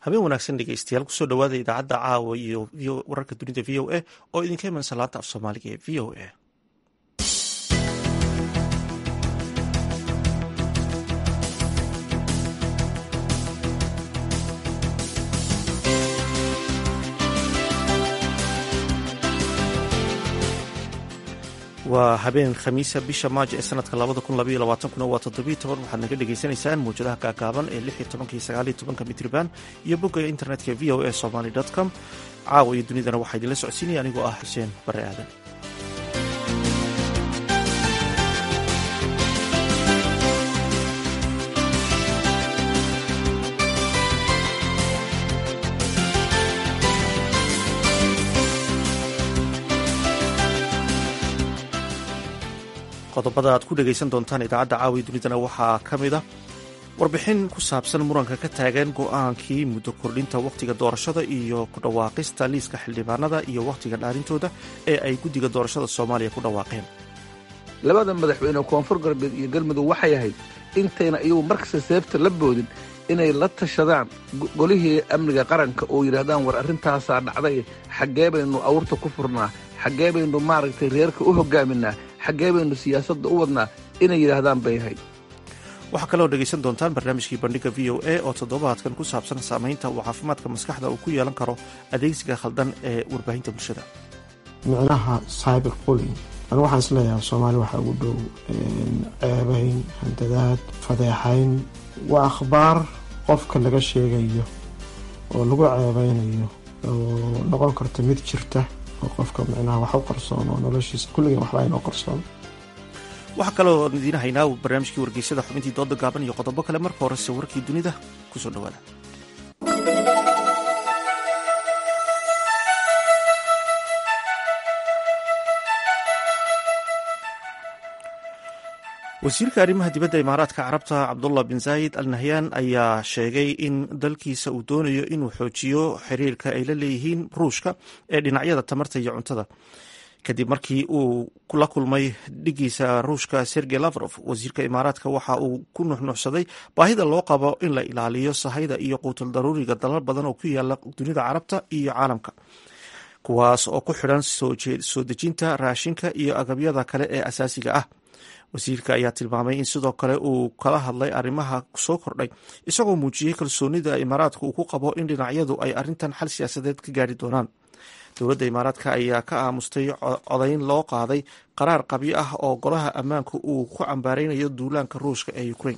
habeen wanaagsan dhegeystayaal kusoo dhawaada idaacadda caawa iyo wararka dunida v o a oo idinka imanaysa laanta af soomaaliga ee v o a waa habeen khamiisa bisha maajo ee sanadka labada kun labaiyo labaatankuna waa toddobiyo toban waxaad naga dhagaysanaysaan mawjadaha gaagaaban ee lix iyo tobanka iyo sagaal iyo tobanka mitriban iyo bogga internetka v o a somaly com caawa iyo dunidana waxaa idinla socodsiinaya anigoo ah xuseen bare aadan qodobada aad ku dhegaysan doontaan idaacadda caawiya dunidana waxaa ka mid a warbixin ku saabsan muranka ka taagan go-aankii muddo kordhinta wakhtiga doorashada iyo ku dhawaaqista liiska xildhibaanada iyo wakhtiga dhaarintooda ee ay guddiga doorashada soomaaliya ku dhawaaqeen labada madaxweyne koonfur galbeed iyo galmudug waxay ahayd intayna iyagu markasta seebta la boodin inay la tashadaan golihii amniga qaranka oo yidhaahdaan war arrintaasaa dhacday xaggee baynu awrta ku furnaa xaggee baynu maaragtay reerka u hoggaaminaa xaggee baynu siyaasadda u wadnaa inay yidhaahdaan bay ahayd waxaa kaloo dhegaysan doontaan barnaamijkii bandhiga v o a oo toddobaadkan ku saabsan saamaynta uu caafimaadka maskaxda uu ku yeelan karo adeegsiga khaldan ee warbaahinta bulshada micnaha cyber bulling anu waxaan isleeyahay soomaali waxaa ugu dhow ceebayn handadaad fadeexayn waa akhbaar qofka laga sheegayo oo lagu ceebeynayo oo noqon karta mid jirta oo qofka micnaha wax u qarsoon oo noloshiisa kulligan waxba aynoo qarsoon waxaa kaloo idiin haynaa barnaamijkii wargeysada xubintii dooda gaaban iyo qodobo kale marka horese warkii dunida kusoo dhawaada wasiirka arrimaha dibadda imaaraadka carabta cabdullah bin zaayid al nahyan ayaa sheegay in dalkiisa uu doonayo inuu xoojiyo xiriirka ay la leeyihiin ruushka ee dhinacyada tamarta iyo cuntada kadib markii uu la kulmay dhigiisa ruushka sergey lavrof wasiirka imaaraadka waxa uu ku nuxnuxsaday baahida loo qabo in la ilaaliyo sahayda iyo quutul daruuriga dalal badan oo ku yaala dunida carabta iyo caalamka kuwaas oo ku xidhan soo dejinta raashinka iyo agabyada kale ee asaasiga ah wasiirka ayaa tilmaamay in sidoo kale uu kala hadlay arrimaha soo kordhay isagoo muujiyey kalsoonida imaaraadka uu ku qabo in dhinacyadu ay arrintan xal siyaasadeed ka gaari doonaan dowladda imaaraadka ayaa ka aamustay codayn loo qaaday qaraar qabyo ah oo golaha ammaanka uu ku cambaareynayo duulaanka ruushka ee ukrain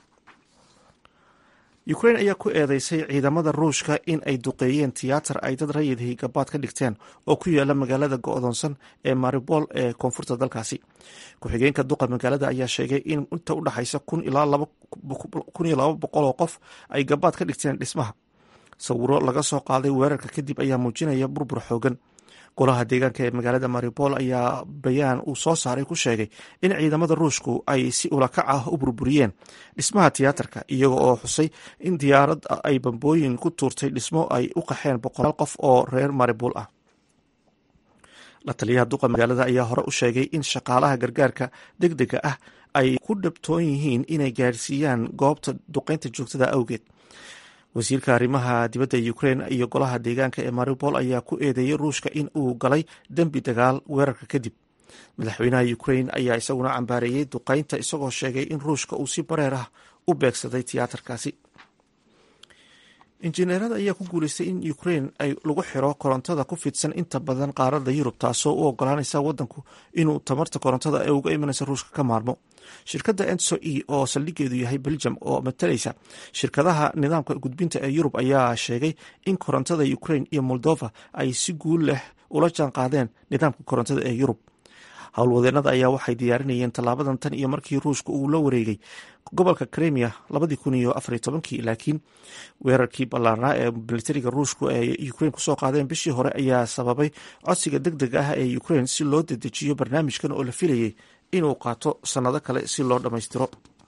ukrain ayaa ku eedeysay ciidamada ruushka in ay duqeeyeen tiyaatar ay dad rayidhii gabaad ka dhigteen oo ku yaala magaalada go-doonsan ee maribol ee koonfurta dalkaasi ku-xigeenka duqa magaalada ayaa sheegay in inta u dhexaysa kun iyo laba boqol oo qof ay gabaad ka dhigteen dhismaha sawiro laga soo qaaday weerarka kadib ayaa muujinaya burbur xoogan golaha deegaanka ee magaalada maribol ayaa bayaan uu soo saaray ku sheegay in ciidamada ruushku ay si ulakac ah u burburiyeen dhismaha tiyaatarka iyaga oo xusay in diyaarad ay bambooyin ku tuurtay dhismo ay u qaxeen boqolaal qof oo reer maribol ah la taliyaha duqa magaalada ayaa hore u sheegay in shaqaalaha gargaarka deg dega ah ay ku dhabtoon yihiin inay gaarsiiyaan goobta duqeynta joogtada awgeed wasiirka arrimaha dibadda ukrain iyo golaha deegaanka ee maribol ayaa ku eedeeyey ruushka in uu galay dembi dagaal weerarka kadib madaxweynaha ukrain ayaa isaguna cambaareeyey duqeynta isagoo sheegay in ruushka uu si bareer ah u beegsaday tiyaatarkaasi injineerada ayaa ku guuleystay in ukrain ay lagu xiro korontada ku fidsan inta badan qaarada yurub taasoo u ogolaanaysa wadanku inuu tamarta korontada ee uga imanaysa ruushka ka maarmo shirkadda enso e oo saldhigeedu yahay belgium oo matalaysa shirkadaha nidaamka gudbinta ee yurub ayaa sheegay in korontada ukrain iyo moldova ay si guul leh ula jaan qaadeen nidaamka korontada ee yurub howlwadeenada ayaa waxay diyaarinayeen tallaabadan tan iyo markii ruushka uu la wareegay gobolka kremia labadii kun iyo afariy tobankii laakiin weerarkii ballaarnaa ee militariga ruushku ee ukrain kusoo qaadeen bishii hore ayaa sababay codsiga deg deg ah ee ukrain si loo dedejiyo barnaamijkan oo la filayay inuu qaato sannado kale si loo dhammaystiro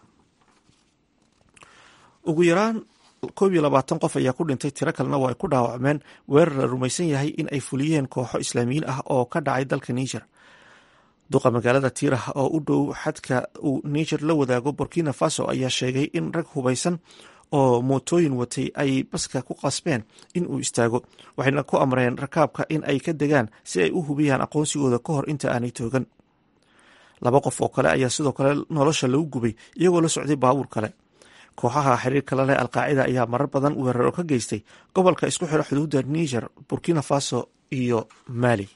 ugu yaraan koob iyo labaatan qof ayaa ku dhintay tiro kalena waa ay ku dhaawacmeen weerar la rumaysan yahay in ay fuliyeen kooxo islaamiyiin ah oo ka dhacay dalka niger duqa magaalada tiirah oo u dhow xadka uu niger la wadaago burkina faso ayaa sheegay in rag hubaysan oo mootooyin watay ay baska ku qasbeen in uu istaago waxayna ku amreen rakaabka in ay ka degaan si ay u hubiyaan aqoonsigooda ka hor inta aanay toogan laba qof oo kale ayaa sidoo kale nolosha lagu gubay iyagoo la socday baabuur kale kooxaha xiriirka la leh alqaacida ayaa marar badan weeraro ka geystay gobolka isku xira xuduudda niger burkina faso iyo mali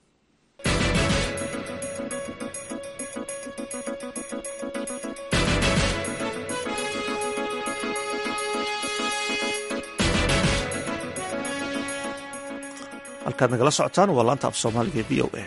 halkaad nagala socotaan waa laanta af soomaaliga v o a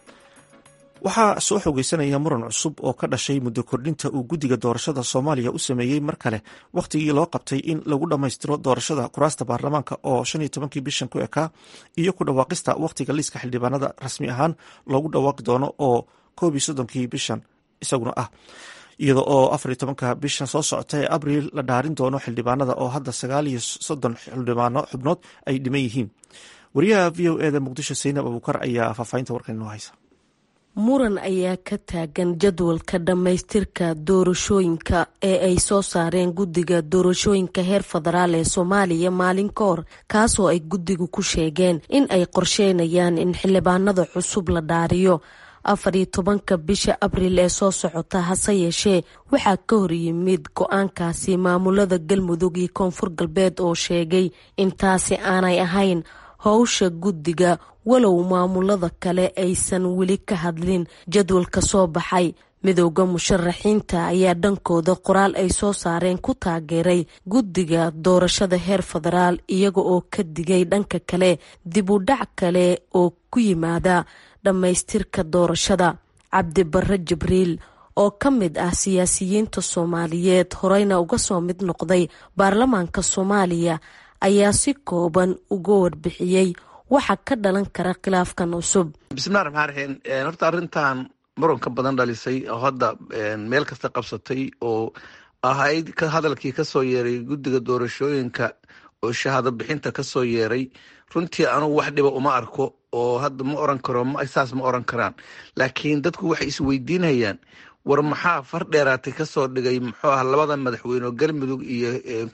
waxaa soo xogeysanaya muran cusub oo ka dhashay muddo kordhinta uu guddiga doorashada soomaaliya u sameeyey mar kale wakhtigii loo qabtay in lagu dhammaystiro doorashada kuraasta baarlamaanka oo shan iyo tobankii bishan ku ekaa iyo ku dhawaaqista wakhtiga liiska xildhibaanada rasmi ahaan loogu dhawaaqi doono oo koob iyo soddonkii bishan isaguna ah iyada oo afar iyo tobanka bishan soo socota ee abriil la dhaarin doono xildhibaanada oo hadda sagaal iyo soddon xildhibaano xubnood ay dhiman yihiin wariyaha v o eda muqdisho saynab abuukar ayaa faahfaahinta warkan inoo haysa muran ayaa ka taagan jadwalka dhammaystirka doorashooyinka ee ay soo saareen guddiga doorashooyinka heer federaal ee soomaaliya maalin ka hor kaasoo ay guddigu ku sheegeen in ay qorsheynayaan in xildhibaanada cusub la dhaariyo afar iyo tobanka bisha abriil ee soo socota hase yeeshee waxaa ka hor yimid go-aankaasi maamulada galmudug iyo koonfur galbeed oo sheegay intaasi aanay ahayn howsha guddiga walow maamulada kale aysan weli ka hadlin jadwalka soo baxay midowda musharaxiinta ayaa dhankooda qoraal ay soo saareen ku taageeray guddiga doorashada heer federaal iyaga oo ka digay dhanka kale dib u dhac kale oo ku yimaada dhammaystirka doorashada cabdi barre jibriil oo ka mid ah siyaasiyiinta soomaaliyeed horeyna uga soo mid noqday baarlamaanka soomaaliya ayaa si kooban uga warbixiyey waxa ka dhalan kara khilaafkan cusub bismillahi raxmaan raxiim horta arrintan muranka badan dhalisay oo hadda meel kasta qabsatay oo ahayd hadalkii kasoo yeeray guddiga doorashooyinka oo shahaado bixinta kasoo yeeray runtii anugu wax dhiba uma arko oo hadda ma oran karo saas ma oran karaan laakiin dadku waxay isweydiinayaan war maxaa far dheeraatay kasoo dhigay muxuu ah labada madaxweyne oo galmudug iyo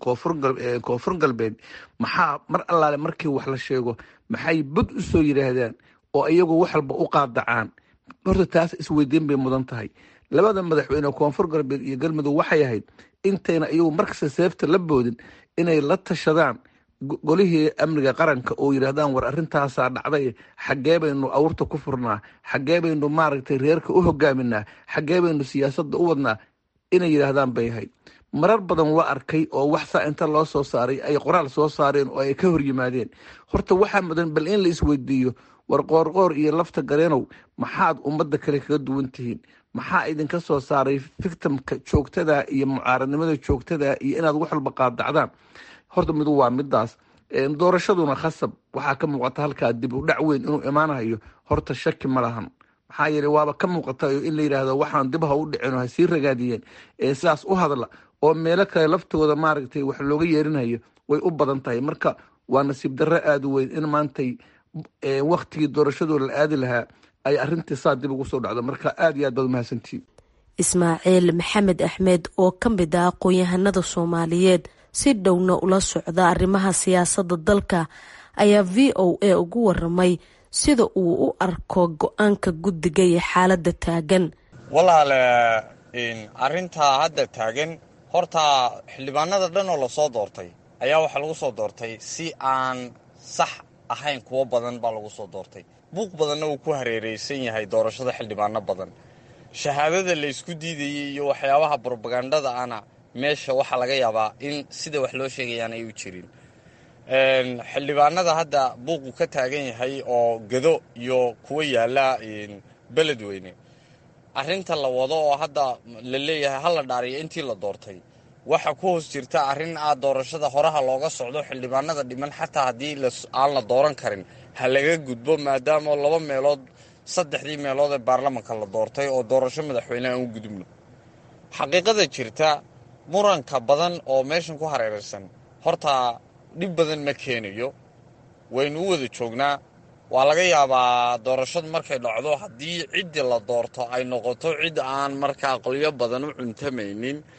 koonfur galbeed maxaa mar allaale markii wax la sheego maxay bud u soo yidhaahdaan oo iyagu wax walba u qaadacaan horta taas isweydiin bay mudan tahay labada madaxweyne koonfur galbeed iyo galmudug waxay ahayd intayna iyagu markasta seefta la boodin inay la tashadaan golihii amniga qaranka oo yidhaahdaan war arrintaasaa dhacday xaggee baynu awrta ku furnaa xaggee baynu maaragtay reerka u hogaaminaa xaggee baynu siyaasadda u wadnaa inay yidhaahdaan bay ahayd marar badan waa arkay oo wax saa inta loo soo saaray ay qoraal soo saareen oo ay ka hor yimaadeen horta waxaa mudan bal in la isweydiiyo war qoorqoor iyo lafta gareenow maxaad ummadda kale kaga duwan tihiin maxaa idinka soo saaray fictimka joogtada iyo mucaaradnimada joogtada iyo inaad wax walba qaadacdaan horta midu waa midaas doorashaduna khasab waxaa ka muuqata halkaa dib u dhac weyn inuu imaanayo horta shaki ma lahan maxaa yeele waaba ka muuqata in la yidhaahdo waxaan dib ha u dhicin ha sii ragaadiyeen sidaas u hadla oo meelo kale laftooda maaragtay wax looga yeerinayo way u badan tahay marka waa nasiib darro aada u weyn in maantay waktigii doorashadoo la aadi lahaa ay arintii saa dib ugu soo dhacdo marka aad iyo aad baad umahadsantihi ismaaciil maxamed axmed oo ka mid ah aqoon-yahanada soomaaliyeed si dhowna ula socda arrimaha siyaasadda dalka ayaa v o a ugu waramay sida uu u arko go-aanka guddiga iyo xaaladda taagan walaale arrintaa hadda taagan horta xildhibaanada dhan oo lasoo doortay ayaa waxaa lagu soo doortay si aan sax ahayn kuwo badan baa lagu soo doortay buuq badanna uu ku hareereysan yahay doorashada xildhibaano badan shahaadada la isku diidayay iyo waxyaabaha brobagandada ana meesha waxaa laga yaabaa in sida wax loo sheegayaan ay u jirin xildhibaanada hadda buuqu ka taagan yahay oo gado iyo kuwa yaala beledweyne arrinta la wado oo hadda la leeyahay hala dhaariyo intii la doortay waxa ku hoos jirta arrin ah doorashada horaha looga socdo xildhibaanada dhiman xataa haddii aan la dooran karin ha laga gudbo maadaama laba meelood saddexdii meelood ee baarlamanka la doortay oo doorasho madaxweyne aan u gudubno xaqiiqada jirta muranka badan oo meeshan ku hareeraysan horta dhib badan ma keenayo waynu u wada joognaa waa laga yaabaa doorashadu markay dhacdo haddii ciddii la doorto ay noqoto cid aan markaa qolyo badan u cuntamaynin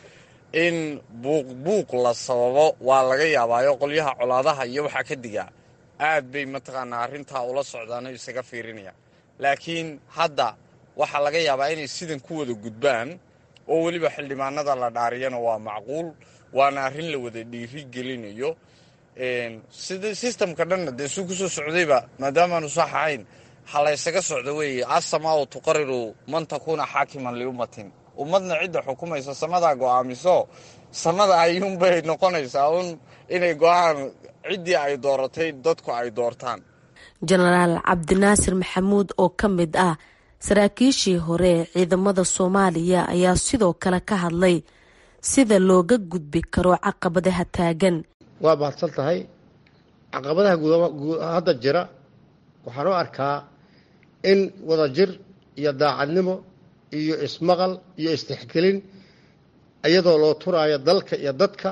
in buuq buuq la sababo waa laga yaabaayo qolyaha colaadaha iyo waxaa ka digaa aad bay mataqaanaa arrintaa ula socdaano isaga fiirinayaan laakiin hadda waxaa laga yaabaa inay sidan ku wada gudbaan oo weliba xildhibaanada la dhaariyana waa macquul waana arrin la wada dhiiri gelinayo sida sistamka dhanna dee suu kusoo socdayba maadaamaanu sax ahayn ha la ysaga socdo weeye asamaau tuqariru man takuuna xaakiman liummatin ummadna cidda xukumaysa samadaa go'aamiso samada ayuunbay noqonaysaa un inay go-aan ciddii ay dooratay dadku ay doortaan jenaraal cabdinaasir maxamuud oo ka mid ah saraakiishii hore ee ciidamada soomaaliya ayaa sidoo kale ka hadlay sida looga gudbi karo caqabadaha taagan waa mahadsan tahay caqabadaha hadda jira waxaan u arkaa in wadajir iyo daacadnimo iyo ismaqal iyo istixgelin iyadoo loo turaayo dalka iyo dadka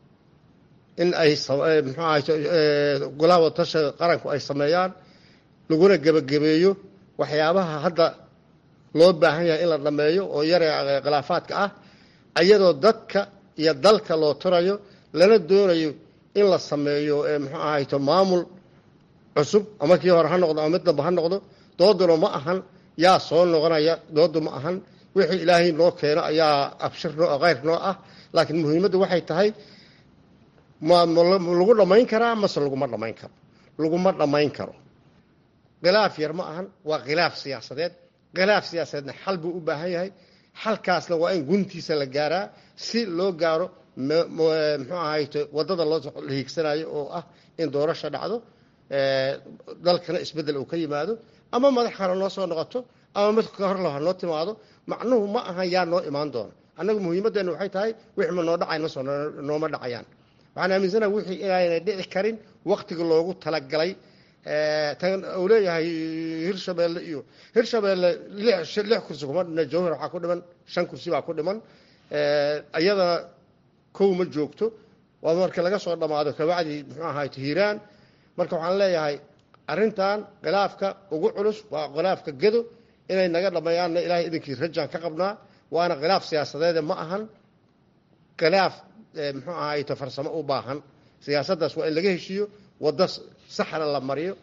in ay muxuu ahay golaha wadatasha qaranku ay sameeyaan laguna gebagabeeyo waxyaabaha hadda loo baahan yahay in la dhameeyo oo yare khilaafaadka ah iyadoo dadka iyo dalka loo turayo lana doonayo in la sameeyo muxuu ahayto maamul cusub ama kii hore ha noqdo ama mid damba ha noqdo dooduna ma ahan yaa soo noqonaya doodu ma ahan wixii ilaahay noo keeno ayaa abshir noo khayr noo ah laakiin muhiimaddu waxay tahay ma lagu dhammayn karaa mase laguma dhammayn karo laguma dhammayn karo khilaaf yar ma ahan waa khilaaf siyaasadeed khilaaf siyaasadeedna xal buu u baahan yahay xalkaasna waa in guntiisa la gaaraa si loo gaaro muxuu ahayto waddada loo hiigsanayo oo ah in doorasha dhacdo dalkana isbeddel uu ka yimaado ama madax kale noo soo noqoto ama mid ka hor laha noo timaado macnuhu ma ahan yaa noo imaan doona annagu muhiimaddeenu waxay tahay wixii ma noo dhacay masoo nooma dhacayaan waxaan aaminsanaha wixii inaanay dhici karin waktiga loogu talagalay tan uu leeyahay hirshabeelle iyo hirshabeelle lix kursi kuma dhina jawhar waxaa ku dhiman shan kursi baa ku dhiman iyadana kow ma joogto waa marka laga soo dhammaado kabacdi muxuu ahayt hiiraan marka waxaan leeyahay arrintan khilaafka ugu culus waa khilaafka gedo inay naga dhammeeyaanna ilaahay idinkii rajaan ka qabnaa waana khilaaf siyaasadeede ma ahan khilaaf muxuu ahayto farsamo u baahan siyaasaddaas waa in laga heshiiyo waddo saxna la mariyo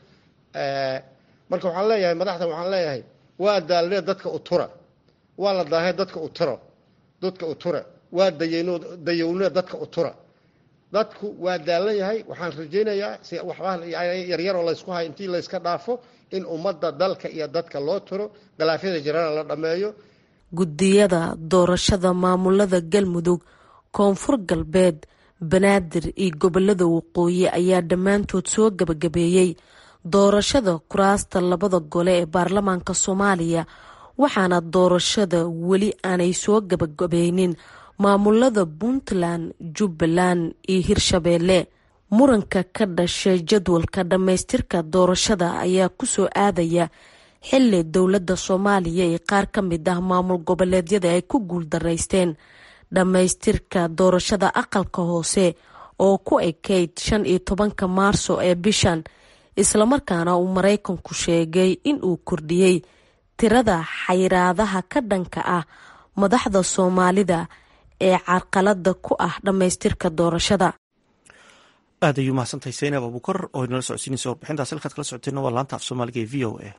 marka waxaan leeyahay madaxda waxaan leeyahay waa daalnee dadka u tura waa la daahee dadka u turo dadka u tura waa dayno dayownee dadka u tura dadku waa daalan yahay waxaan rajaynayaa si waxba yaryaroo laysku hay intii layska dhaafo in ummadda dalka iyo dadka loo turo khilaafyada jirana la dhammeeyo guddiyada doorashada maamulada galmudug koonfur galbeed banaadir iyo gobolada waqooyi ayaa dhammaantood soo gabagabeeyey doorashada kuraasta labada gole ee baarlamaanka soomaaliya waxaana doorashada weli aanay soo gabagabeynin maamulada puntland jubbaland iyo hirshabeelle muranka ka dhashay jadwalka dhammaystirka doorashada ayaa kusoo aadaya xili dowladda soomaaliya ee qaar ka mid ah maamul goboleedyada ay ku guuldaraysteen dhammaystirka doorashada aqalka hoose oo ku ekayd shan iyo tobanka maarso ee bishan islamarkaana uu maraykanku sheegay in uu kordhiyey tirada xayiraadaha ka dhanka ah madaxda soomaalida ee carqalada ku ah dhammaystirka doorashada aad ayuu mahadsantahay saynab abukar oo inala socodsiinaysa warbixintaas halkaad kala socoteenna waa laanta af soomaaliga ee v o a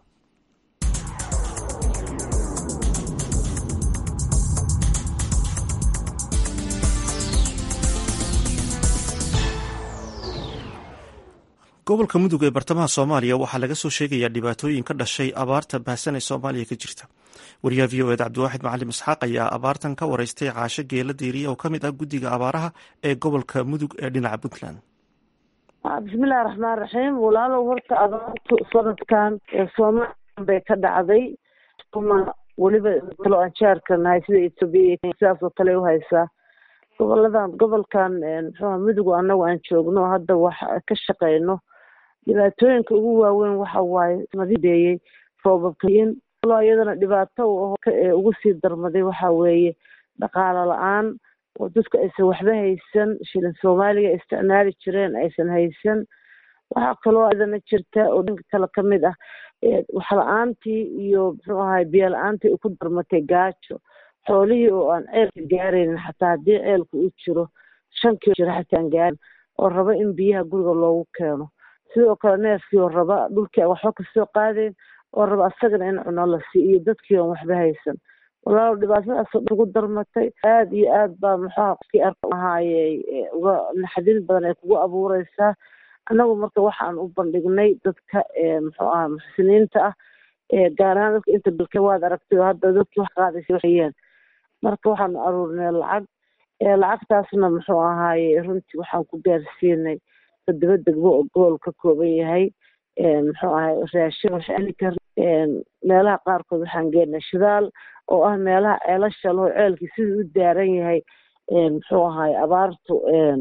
gobolka mudug ee bartamaha soomaaliya waxaa laga soo sheegayaa dhibaatooyin ka dhashay abaarta baahsan ee soomaaliya ka jirta wariyaha v o ed cabdiwaaxid macalim isxaaq ayaa abaartan ka wareystay caasho geela diiriya oo kamid ah guddiga abaaraha ee gobolka mudug ee dhinaca puntland bismillahi raxmaan raxiim walaalow horta abaartu sanadkan soomaaliya bay ka dhacday uma weliba talo aan jaarka nahay sida etoobiya sidaas oo kale uhaysaa goboladan gobolkan muxuuha mudugu anagu aan joogno hadda wax ka shaqeyno dhibaatooyinka ugu waaweyn waxa waaye madibeeyey roobabkayin iyadana dhibaato ugu sii darmaday waxa weeye dhaqaalo la-aan oo dadku aysan waxba haysan shilin soomaaliga isticmaali jireen aysan haysan waxaa kaloo idana jirta oo dhanka kale kamid ah wax la-aantii iyo muxuu ahay biyo la-aantii ku darmatay gaajo xoolihii oo aan ceelka gaaraynin xataa haddii ceelka uu jiro shan kilo jiro xataa aan gaarin oo raba in biyaha guriga loogu keeno sidoo kale neefkii oo raba dhulkii aan waxba kasoo qaadayn oo raba asagana in cuno la siiyo iyo dadkii oon waxba haysan walaalo dhibaatadaasoo dhan ugu darmatay aada iyo aad baa muxuuha qofkii arka ahaayey uga naxdin badan ay kugu abuureysaa annagu marka waxaan u bandhignay dadka muxuu aha muxsiniinta ah gaar ahaan dadka inta bilka waad aragtay oo hadda dadkii wax qaadaysa waxayeen marka waxaanu aruurinay lacag lacagtaasna muxuu ahaaye runtii waxaan ku gaarsiinay toddoba degmo oo gool ka kooban yahay muxuu ahay raashin waxaani kar meelaha qaarkood waxaan geenay shidaal oo ah meelaha ceelasha laho ceelkii siduu u daaran yahay muxuu ahaay abaartu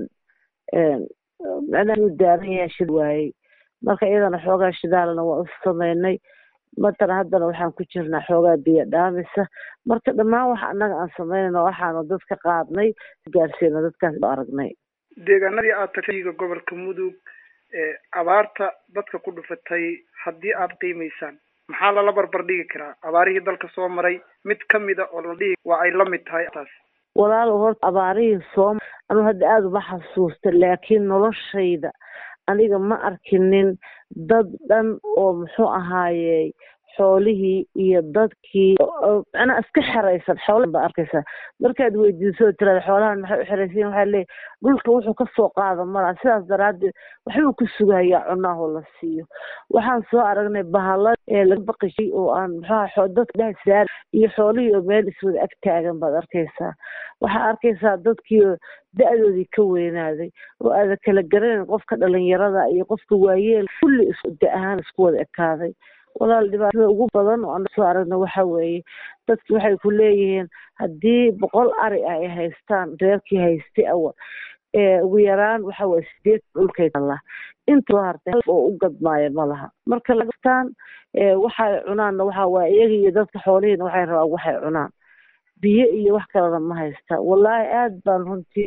macnaha u daaran yahay shid waayey marka iyadana xoogaa shidaalna waa u sameynay matana haddana waxaan ku jirnaa xoogaa biyo dhaamisa marka dhammaan waxa annaga aan sameynayno waxaanu dadka qaadnay gaarsiina dadkaas aragnay deegaanadii aad tagtayga gobolka mudug abaarta dadka ku dhufatay haddii aad qiimaysaan maxaa lala barbar dhigi karaa abaarihii dalka soo maray mid kamida oo la dhihi waa ay la mid tahay taas walaalo horta abaarihii soo anuu hadda aada uma xasuusta laakiin noloshayda aniga ma arkinin dad dhan oo muxuu ahaayey xoolihii iyo dadkii macnaa iska xeraysan xoolahan baa arkaysaa markaad weydiiso tirada xoolahan maxay u xeraysan waxaa leeyahy dhulka wuxuu kasoo qaada malaa sidaas daraaddeed waxbuu ku sugayaa cunaahoo la siiyo waxaan soo aragnay bahalo ee laga baqishay oo aan muxuaha dadka dhex saar iyo xoolihii oo meel iswada ag taagan baad arkaysaa waxaa arkaysaa dadkii da-doodii ka weynaaday oo aada kala garanayn qofka dhalinyarada iyo qofka waayeel kulli is da ahaan isku wada ekaaday walaal dhibaatada ugu badan oo aan soo aragna waxa weeye dadki waxay ku leeyihiin haddii boqol ari ah ay haystaan reerkii haystay awal ugu yaraan waxa weye sideed dhulkay talla inta soo hartay hal oo u gadmaayo ma laha marka lagastaan waxay cunaanna waxa waaye iyaga iyo dadka xoolihiina waxay rabaan waxay cunaan biyo iyo wax kalena ma haystaan wallaahi aad baan runtii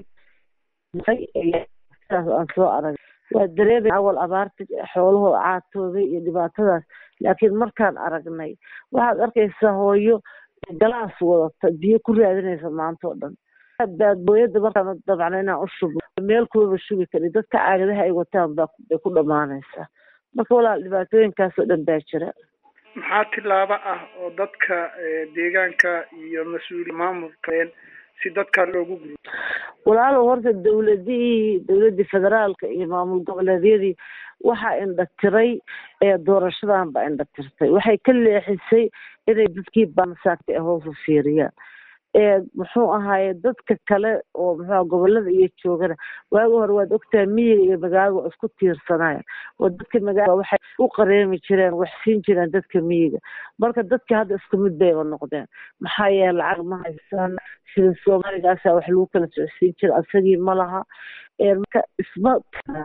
sidaas aan soo arag waa dareemay awal abaarta xoolahoo caatooday iyo dhibaatadaas laakiin markaan aragnay waxaad arkaysaa hooyo galaas wadata biyo ku raadinaysa maanta oo dhan baadbooyada markaan dabcna inaan u shubno meel kulaba shugi kari dadka caagadaha ay wataan baa bay ku dhammaanaysaa marka walaal dhibaatooyinkaasoo dhan baa jira maxaa tilaabo ah oo dadka deegaanka iyo mas-uuli maamulkeen si dadkan loogu guriyo walaalow horta dawladihii dawladdii federaalka iyo maamul goboleedyadii waxaa indhatiray doorashadan baa indhatirtay waxay ka leexisay inay dadkii baansaagtay hoos u fiiriyaan muxuu ahaaye dadka kale oo muxua gobolada iyo joogana waagi hore waad ogtahay miyiga iyo magaalada waa isku tiirsanaya oo dadka magaalada waxay u qareemi jireen wax siin jireen dadka miyiga marka dadka hadda isku mid bayba noqdeen maxaa yeele lacag ma haysaan sida soomaaligaasa wax lagu kala socodsiin jira asagii ma laha marka isma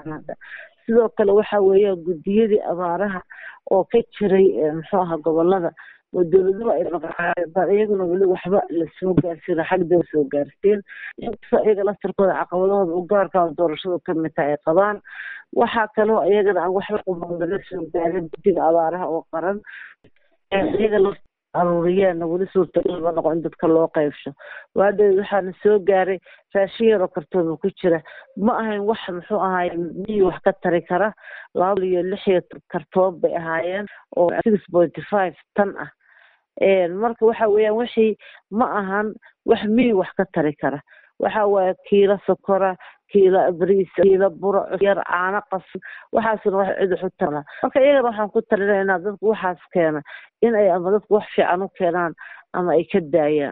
sidoo kale waxa weeyaan guddiyadii abaaraha oo ka jiray muxuu aha gobolada oo dowladaba ay maqaaan iyaguna weli waxba lasoo gaarsiin xagdaba soo gaarsiin inkastoo iyaga laftarkooda caqabadahooda u gaarka doorashadu kamid tahay ay qabaan waxaa kaloo iyagana aan waxba quban laga soo gaarin guddiga abaaraha oo qaran iyaga la aruuriyeenna weli suurtagal ma noqo in dadka loo qaybsho waadhow waxaana soo gaaray raashin yaroo kartooma ku jira ma ahayn wax muxuu ahaay miyi wax ka tari kara laba iyo lix iyo kartoon bay ahaayeen oo six pointy five tan ah marka waxa weeyaan wixii ma ahan wax miyi wax ka tari kara waxa waaye kiilo sokora kiilo bariis kiilo buro yar caano qasan waxaasna wax cid wax u tala marka iyagana waxaan ku talinaynaa dadku waxaas keena in ay ama dadku wax fiican u keenaan ama ay ka daayaan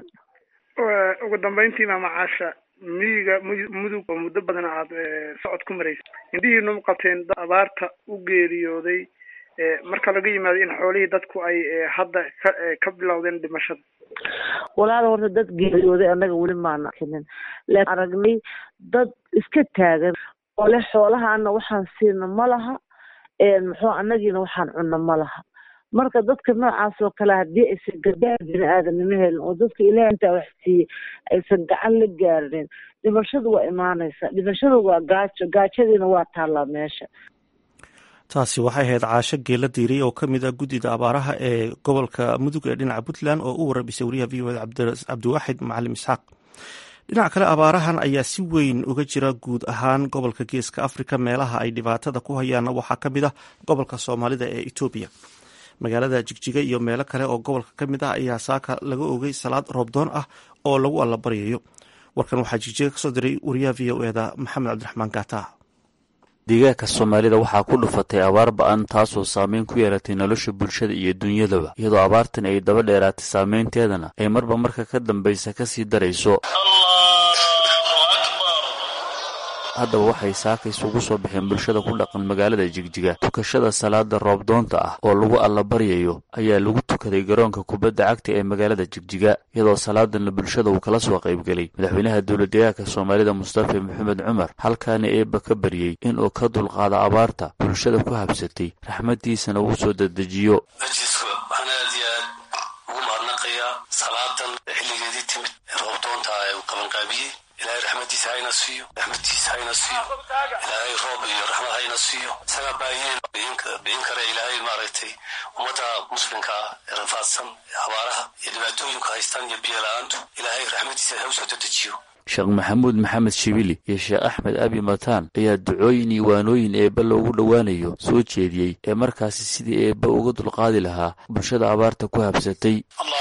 ugu dambeyntii maama caasha miyiga mudug oo muddo badan aad socod ku maraysa indhihiinu ma qabteen dad abaarta u geeriyooday marka laga yimaado in xoolihii dadku ay hadda ka ka bilowdeen dhimashada walaal horta dad geeriyooday annaga weli maana arkinin laakiin aragnay dad iska taagan oo leh xoolahaana waxaan siina ma laha muxuu annagiina waxaan cunno ma laha marka dadka noocaas oo kale haddii aysan gargaar bini aadanimo helin oo dadka ilaah intaa wax siiyey aysan gacan la gaarinin dhimashadu waa imaanaysa dhimashadu waa gaajo gaajadiina waa taallaa meesha taasi waxay ahayd caasho geela diiray oo ka mid a guddida abaaraha ee gobolka mudug ee dhinaca puntland oo u warabisay wariyaha v o ed cabdiwaaxid macalim isxaaq dhinaca kale abaarahan ayaa si weyn uga jira guud ahaan gobolka geeska afrika meelaha ay dhibaatada ku hayaanna waxaa ka mid ah gobolka soomaalida ee etoobiya magaalada jigjiga iyo meelo kale oo gobolka ka mid ah ayaa saaka laga ogay salaad roobdoon ah oo lagu allabaryayo warkan waxaa jigjiga kasoo diray wariyaha v o eda maxamed cabdiraxmaan gaata deegaanka soomaalida waxaa ku dhufatay abaar ba-an taasoo saameyn ku yeelatay nolosha bulshada iyo dunyadaba iyadoo abaartan ay daba dheeraatay saameynteedana ay marba marka ka dambaysa kasii darayso haddaba waxay saaka isugu soo baxeen bulshada ku dhaqan magaalada jigjiga tukashada salaada roobdoonta ah oo lagu allabaryayo ayaa lagu tukaday garoonka kubadda cagta ee magaalada jigjiga iyadoo salaadanna bulshada uu kala soo qaybgelay madaxweynaha dowladdeegaanka soomaalida mustafa maxamed cumar halkaana eebba ka baryey inuu ka dulqaado abaarta bulshada ku habsatay raxmadiisana uu soo dedejiyo waxaan aad iyo aad ugu mahadnaqayaa salaadan xilligeedii timid ee roobdoonta ee uu qabanqaabiyey ilaahay raxmadiisa hayna siiyo raxmadiisa hayna siiyo ilaahay roob iyo raxmad hayna siiyo isaga baahiyeen bixin kara ilaahay maaragtay ummadda muslimka ah ee rafaadsan ee abaaraha iyo dhibaatooyinka haystaan iyo biyo la-aantu ilaahay raxmadiisa ha usoo dedejiyo sheekh maxamuud maxamed shibili iyo sheekh axmed abi mataan ayaa ducooyin iyo waanooyin eebba loogu dhowaanayo soo jeediyey ee markaasi sidii eebba uga dulqaadi lahaa bulshada abaarta ku habsatay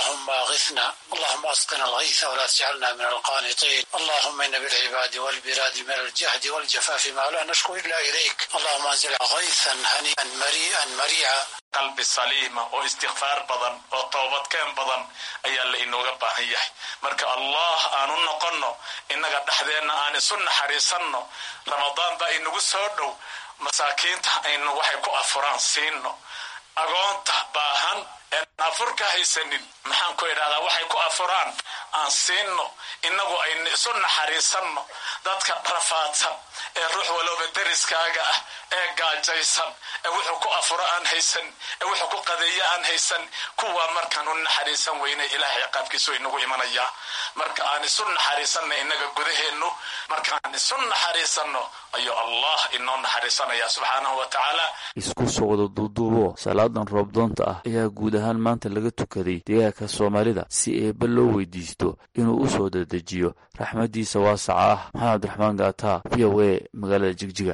اللهم اسقنا الغيث ولا تجعلنا من القانطين اللهم ان بالعباد والبلاد من الجهد والجفاف ما لا نشكو الا اليك اللهم انزل غيثا هنيئا مريئا مريعا qalbi saliima oo istikfaar badan oo toobadkeen badan ayaa la inooga baahan yahay marka allah aan u noqonno innaga dhexdeenna aan isu naxariisanno ramadaan baa inagu soo dhow masaakiinta aynu waxay ku afuraan siino agoonta baahan een afur ka haysanin maxaan ku idhahdaa waxay ku afuraan aan siino innagu aynu isu naxariisanno dadka rafaadsan ee ruux walooba deriskaaga ah ee gaajaysan ee wuxuu ku afuro aan haysan ee wuxuu ku qadeeyo aan haysan kuwaa markaan u naxariisan weynay ilaahay ciqaabkiisu inagu imanayaa marka aan isu naxariisanna innaga gudaheennu markaan isu naxariisanno ayuu allah inoo naxariisanaya subxaanahu wa tacaala isku soo wada duuduubo salaadan roobdoonta ah ayaa guud ahaan maanta laga tukaday deegaanka soomaalida si eebba loo weydiisto inuu u soo dedejiyo raxmadiisa waasaca ah maxamed cabdiraxmaan gaataa v o a magaalada jigjiga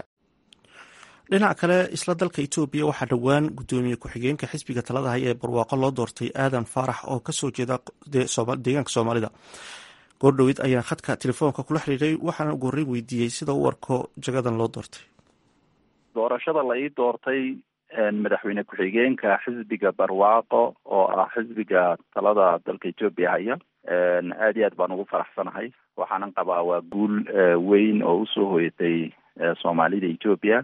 dhinaca kale isla dalka etoobiya waxaa dhowaan guddoomiye ku-xigeenka xisbiga talada haya ee barwaaqo loo doortay aadan faarax oo kasoo jeeda deegaanka soomaalida goordhoweyd ayaan khadka telefoonka kula xiriiray waxaana ugu horreyn weydiiyey sida u arko jagadan loo doortay doorashada la ii doortay madaxweyne ku-xigeenka xisbiga barwaaqo oo ah xisbiga talada dalka etoobiya haya aad iyo aad baan ugu faraxsanahay waxaanan qabaa waa guul weyn oo usoo hoyatay soomaalida etoobiya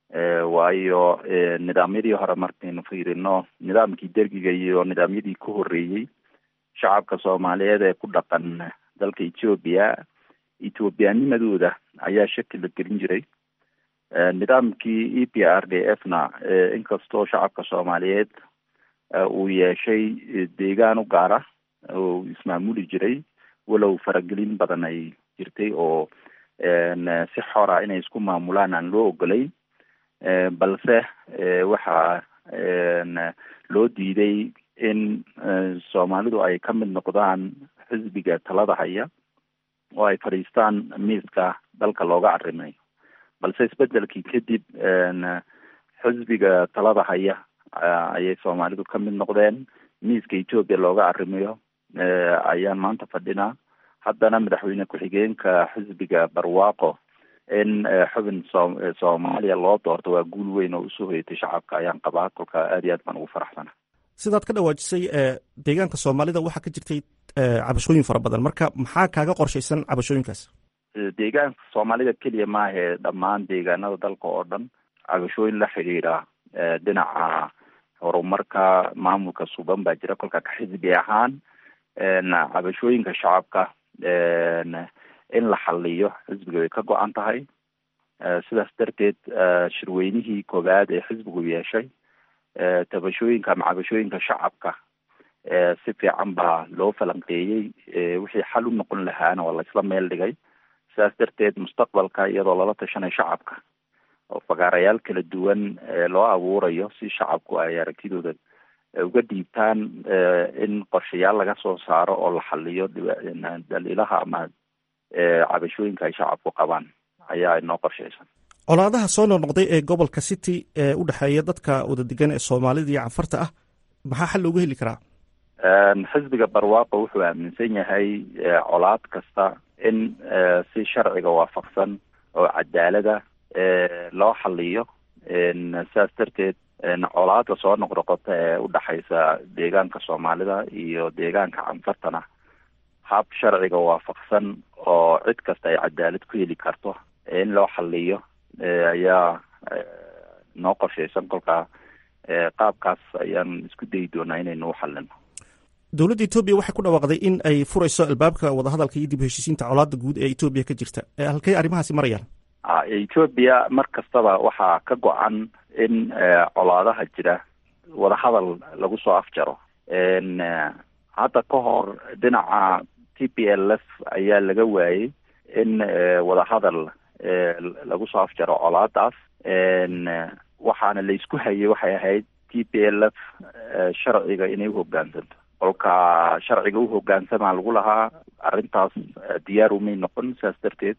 waayo nidaamyadii hore markaynu fiirino nidaamkii dergiga iyo nidaamyadii ka horreeyey shacabka soomaaliyeed ee ku dhaqan dalka etoobiya ethoobiyaanimadooda ayaa shaki la gelin jiray nidaamkii e p r d f na inkastoo shacabka soomaaliyeed uu yeeshay deegaan u gaara oo ismaamuli jiray walow faragelin badan ay jirtay oo si xora inay isku maamulaan aan loo ogolay balse waxaa loo diiday in soomaalidu ay ka mid noqdaan xisbiga talada haya oo ay fadhiistaan miiska dalka looga arrimayo balse isbedelkii kadib xisbiga talada haya ayay soomaalidu ka mid noqdeen miiska etoobiya looga arrimayo ayaan maanta fadhinaa haddana madaxweyne ku-xigeenka xisbiga barwaaqo in xubin so soomaaliya loo doorto waa guul weyn oo usoo hoyatay shacabka ayaan qabaa kolka aad iyo aad baan ugu faraxsana sidaad ka dhawaajisay deegaanka soomaalida waxaa ka jirtay cabashooyin fara badan marka maxaa kaaga qorshaysan cabashooyinkaas deegaanka soomaalida keliya maahe dhammaan deegaanada dalka oo dhan cabashooyin la xidhiidha dhinaca horumarka maamulka suban baa jira kolka ka xisbi ahaan cabashooyinka shacabka in la xaliyo xisbiga way ka go-an tahay sidaas darteed shirweynihii koowaad ee xisbigu yeeshay tabashooyinka ama cabashooyinka shacabka si fiican baa loo falanqeeyey wixii xal u noqon lahaana waa laisla meel dhigay sidaas darteed mustaqbalka iyadoo lala tashanay shacabka oo fagaarayaal kala duwan loo abuurayo si shacabku ay aragtidooda uga dhiibtaan in qorshayaal laga soo saaro oo la xaliyo daliilaha ama cabashooyinka ay shacabku qabaan ayaa inoo qorshaysan colaadaha soo noqnoqday ee gobolka city ee u dhexeeya dadka wada degan ee soomaalida iyo canfarta ah maxaa xal looga heli karaa xisbiga barwaaqo wuxuu aaminsan yahay colaad kasta in si sharciga waafaqsan oo cadaalada loo xaliyo sidaas darteed colaada soo noqnoqota ee udhexaysa deegaanka soomaalida iyo deegaanka canfartana hab sharciga waafaqsan oo cid kasta ay cadaalad ku heli karto in loo xaliyo ayaa noo qorshaysan kolkaa qaabkaas ayaan isku dayi doonaa inaynu u xalino dowladda etoobiya waxay ku dhawaaqday in ay furayso albaabka wadahadalka iyo dib heshiisiinta colaada guud ee etoobiya ka jirta halkay arrimahaasi marayaan etoobiya mar kastaba waxaa ka go-an in colaadaha jira wadahadal lagu soo afjaro hadda ka hor dhinaca t p l f ayaa laga waayey in wadahadal lagu soo afjaro colaadaas waxaana la isku hayay waxay ahayd t p l f sharciga inay uhogaansanto kolka sharciga uhogaansamaa lagu lahaa arrintaas diyaar umay noqon sidaas darteed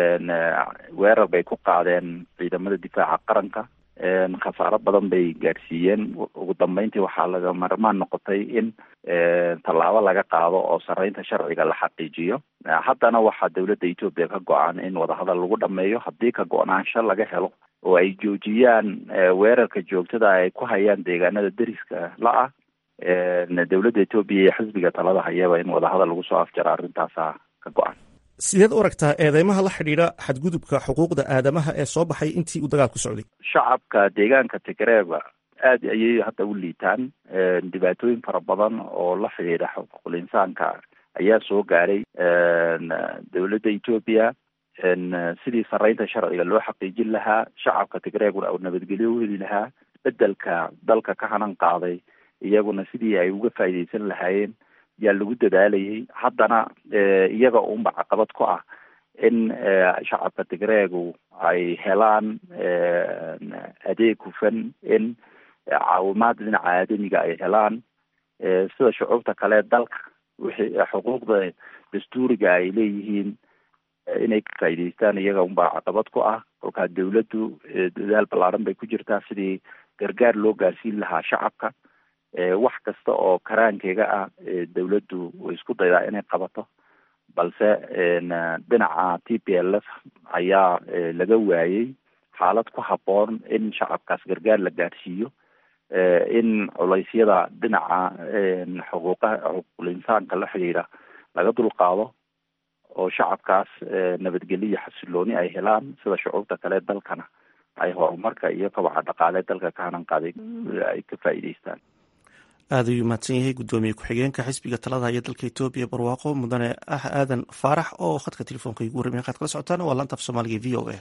weerar bay ku qaadeen ciidamada difaaca qaranka khasaaro badan bay gaadhsiiyeen ugu dambeyntii waxaa laga marmaan noqotay in tallaabo laga qaado oo sareynta sharciga la xaqiijiyo haddana waxaa dowladda etoobiya ka go-an in wadahadal lagu dhameeyo haddii ka go-naansho laga helo oo ay joojiyaan weerarka joogtada ay ku hayaan deegaanada deriska la-ah dowladda etoobiya iyo xisbiga talada hayaba in wadahadal lagu soo afjaro arrintaasa ka go-an sideed u aragtaa eedeymaha la xidhiidha xadgudubka xuquuqda aadamaha ee soo baxay intii uu dagaalku socday shacabka deegaanka tigreeba aada ayay hadda u liitaan dhibaatooyin fara badan oo la xidhiidha xuquuqul insaanka ayaa soo gaaray dowladda etoobiya sidii sareynta sharciga loo xaqiijin lahaa shacabka tigreeguna u nabadgelyo u heli lahaa bedelka dalka ka hanan qaaday iyaguna sidii ay uga faa'iideysan lahaayeen yaa lagu dadaalayay haddana iyaga unba caqabad ku ah in shacabka tigreegu ay helaan adeeg hufan in caawimaad dhinaca aadamiga ay helaan sida shucuubta kale dalka wixii xuquuqda dastuuriga ay leeyihiin inay ka faa'iideystaan iyaga unbaa caqabad ku ah kolkaa dawladdu dadaal ballaaran bay ku jirtaa sidii gargaar loo gaarsiin lahaa shacabka wax kasta oo karaankeega ah dawladdu way isku daydaa inay qabato balse dhinaca t p l f ayaa laga waayey xaalad ku habboon in shacabkaas gargaar la gaarsiiyo in culeysyada dhinaca xuquuqaha xuquuqul insaanka la xidhiidha laga dulqaado oo shacabkaas nabadgelyo iyo xasilooni ay helaan sida shucuubta kale dalkana ay horumarka iyo kabaca dhaqaale dalka ka hanan qaaday ay ka faa'iideystaan aada ayuu mahadsan yahay guddoomiye ku-xigeenka xisbiga talada iyo dalka etoobiya barwaaqo mudane ah aadan faarax oo khadka telefoonka igu warramay qaad kala socotaan waa laanta af soomaaliga v o a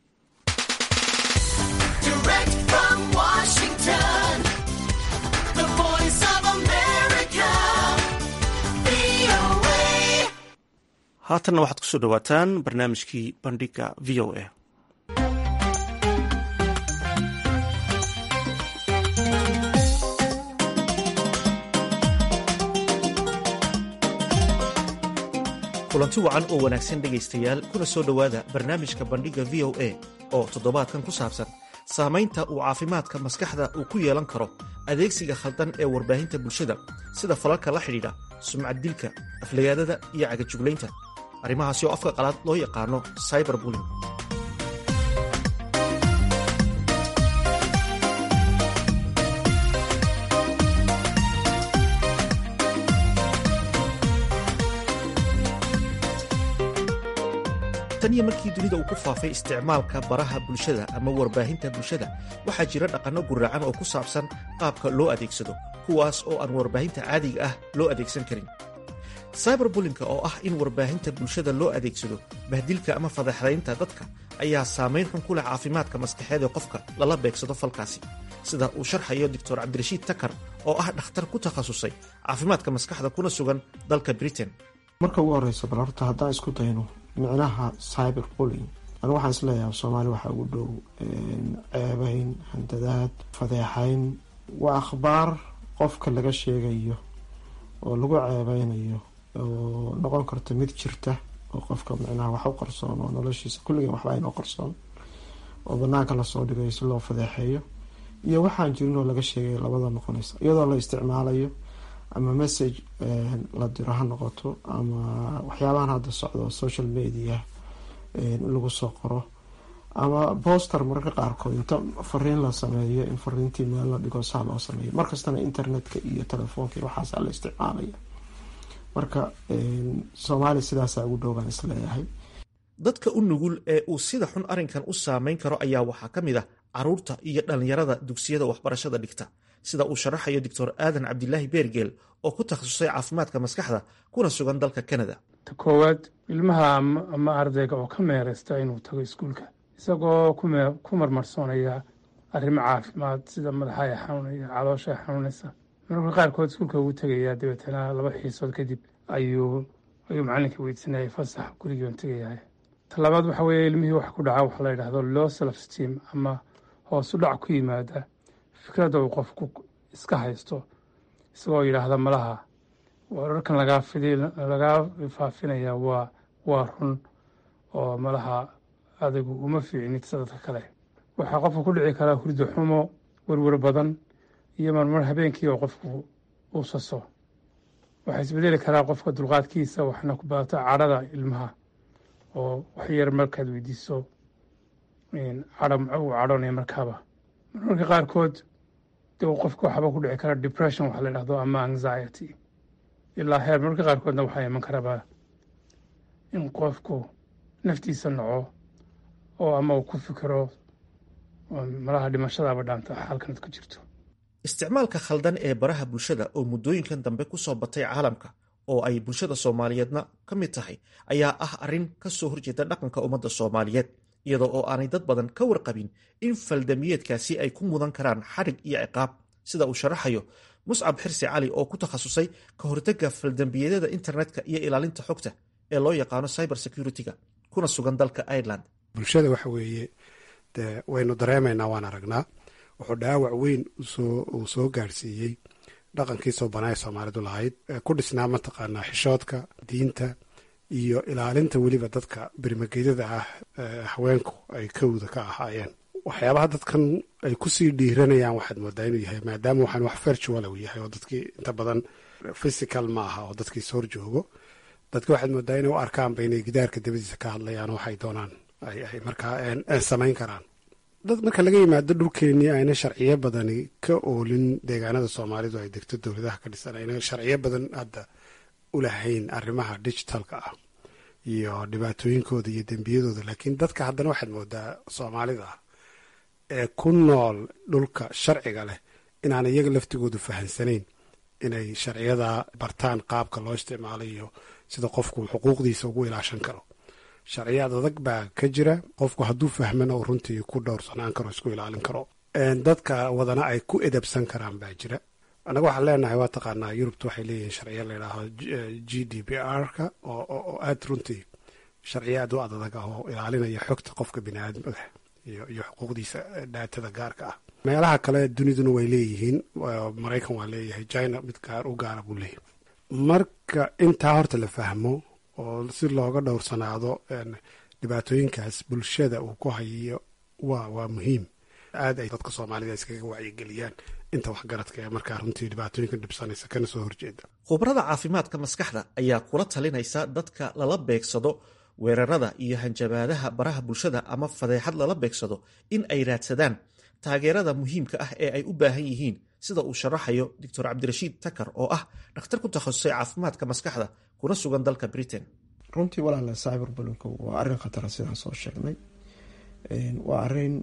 haatanna waxaad kusoo dhawaataan barnaamijkii bandhiga v o a kulanti wacan oo wanaagsan dhegaystayaal kuna soo dhowaada barnaamijka bandhigga v o a oo toddobaadkan ku saabsan saamaynta uu caafimaadka maskaxda uu ku yeelan karo adeegsiga khaldan ee warbaahinta bulshada sida falalka la xidhiidha sumcad dilka aflagaadada iyo cagajuglaynta arrimahaasi oo afka qalaad loo yaqaano cyber bulling tan iyo markii dunida uu ku faafay isticmaalka baraha bulshada ama warbaahinta bulshada waxaa jira dhaqanno guraacan oo ku saabsan qaabka loo adeegsado kuwaas oo aan warbaahinta caadiga ah loo adeegsan karin cyberbulinka oo ah in warbaahinta bulshada loo adeegsado bahdilka ama fadeexdaynta dadka ayaa saamayn xun ku leh caafimaadka maskaxeed ee qofka lala beegsado falkaasi sida uu sharxayo doctor cabdirashiid takar oo ah dhakhtar ku takhasusay caafimaadka maskaxda kuna sugan dalka britain marka ugu horeysa bal horta haddaan isku dayno micnaha cyber bulling anigu waxaan isleeyahay soomaali waxaa ugu dhow ceebeyn handadaad fadeexeyn waa akhbaar qofka laga sheegayo oo lagu ceebeynayo oo noqon karta mid jirta oo qofka micnaha wax u qarsoon oo noloshiisa kulligeen waxba aynoo qarsoon oo banaanka lasoo dhigayo si loo fadeexeeyo iyo waxaan jirin oo laga sheegay labada noqonaysa iyadoo la isticmaalayo ama message la diro ha noqoto ama waxyaabahan hadda socdo social media in lagu soo qoro ama boster mararka qaarkood inta fariin la sameeyo in fariintii meel la dhigo saa loo sameeyo markastana internetka iyo telefoonka iyo waxaasa la isticmaalaya marka soomaaliya sidaasaa ugu dhowbaan isleeyahay dadka u nugul ee uu sida xun arrinkan u saameyn karo ayaa waxaa ka mid ah caruurta iyo dhallinyarada dugsiyada waxbarashada dhigta sida uu sharaxayo doctor aadan cabdilaahi beergeel oo ku takhasusay caafimaadka maskaxda kuna sugan dalka canada ta koowaad ilmaha ama ardayga oo ka meeraysta inuu tago iskuulka isagoo ku marmarsoonaya arrimo caafimaad sida madaxa xanuunaya caloosha xanuunaysa mararka qaarkood iskuulka ugu tegaya dabeetana laba xiisood kadib ayuu ayuu macalinka weydisanayay fasax gurigii on tegayahay talabaad waxa weeye ilmihii wax ku dhaca waxa la yidhahdo low self steam ama hoos u dhac ku yimaada fikradda uu qofku iska haysto isagoo yidhaahda malaha wararkan lagaa fidi lagaa faafinaya waa waa run oo malaha adigu uma fiicnid sadadka kale waxaa qofka ku dhici karaa hurdo xumo werwer badan iyo marmar habeenkii oo qofku uu saso waxaa isbedeli karaa qofka dulqaadkiisa waxna ku badato cadhada ilmaha oo wax yar markaad weydiiso cadho uu cadhoonaya markaaba marmarka qaarkood de qofka waxba ku dhici kara depression waxa la dhahdo ama anxiety ilaa heer marmarka qaarkoodna waxaa iman karaba in qofku naftiisa naco oo ama uu ku fikiro malaha dhimashadaaba dhaanta xaalkanad ku jirto isticmaalka khaldan ee baraha bulshada oo muddooyinkan dambe ku soo batay caalamka oo ay bulshada soomaaliyeedna ka mid tahay ayaa ah arrin ka soo horjeeda dhaqanka ummadda soomaaliyeed iyadoo oo aanay dad badan ka warqabin in faldamiyeedkaasi ay ku mudan karaan xadhig iyo ciqaab sida uu sharaxayo muscab xirsi cali oo ku takhasusay ka hortagga faldambiyadada internetka iyo ilaalinta xogta ee loo yaqaano cyber security-ga kuna sugan dalka ireland bulshada waxa weeye de waynu dareemaynaa waan aragnaa wuxuu dhaawac weyn uu soo gaarsiiyey dhaqankii soo banaaye soomaalidu lahayd ku dhisnaa mataqaanaa xishoodka diinta iyo ilaalinta weliba dadka birmageydada ah haweenku ay kawda ka ahaayeen waxyaabaha dadkan ay kusii dhiiranayaan waxaad moodaa inuu yahay maadaama waxaan wax virtual uu yahay oo dadkii inta badan physical ma aha oo dadkii soo horjoogo dadka waxaad moodaa inay u arkaanba inay gidaarka dabadiisa ka hadlayaan oo waxay doonaan ay markaa samayn karaan dad marka laga yimaado dhulkeenii ayna sharciyo badani ka oolin deegaanada soomaalidu ay degto dowladaha ka dhisan ayna sharciyo badan hadda u lahayn arrimaha digitalka ah iyo dhibaatooyinkooda iyo dembiyadooda laakiin dadka haddana waxaad moodaa soomaalida ee ku nool dhulka sharciga leh inaan iyaga laftigoodu fahansanayn inay sharciyada bartaan qaabka loo isticmaalo iyo sida qofku xuquuqdiisa ugu ilaashan karo sharciyaad adag baa ka jira qofku hadduu fahmana uu runtii ku dhowrsanaan karo isku ilaalin karo dadka wadana ay ku edabsan karaan baa jira annaga waxaan leenahay waa taqaanaa yurubta waxay leeyihiin sharciya layidhaaho g d p r-ka oo aad runtii sharciya aad u adadag ah oo ilaalinaya xogta qofka bini aadamada iyo xuquuqdiisa dhaatada gaarka ah meelaha kale duniduna way leeyihiin maraykan waa leeyahay china mid gaar u gaara buu leeyahay marka intaa horta la fahmo oo si looga dhowrsanaado dhibaatooyinkaas bulshada uu ku hayo waa waa muhiim aad ay dadka soomaalida iskaga wacyigeliyaan inta waxgaradka ee markaa runtii dhibaatooyinka dhibsanaysa kana soo horjeeda khubarada caafimaadka maskaxda ayaa kula talinaysa dadka lala beegsado weerarada iyo hanjabaadaha baraha bulshada ama fadeexad lala beegsado in ay raadsadaan taageerada muhiimka ah ee ay u baahan yihiin sida uu sharaxayo doctor cabdirashiid takar oo ah dhakhtar ku takhasusay caafimaadka maskaxda kuna sugan dalka britain runtii walaala cyber bulinku waa arrin khatara sidaan soo sheegnay waa arrin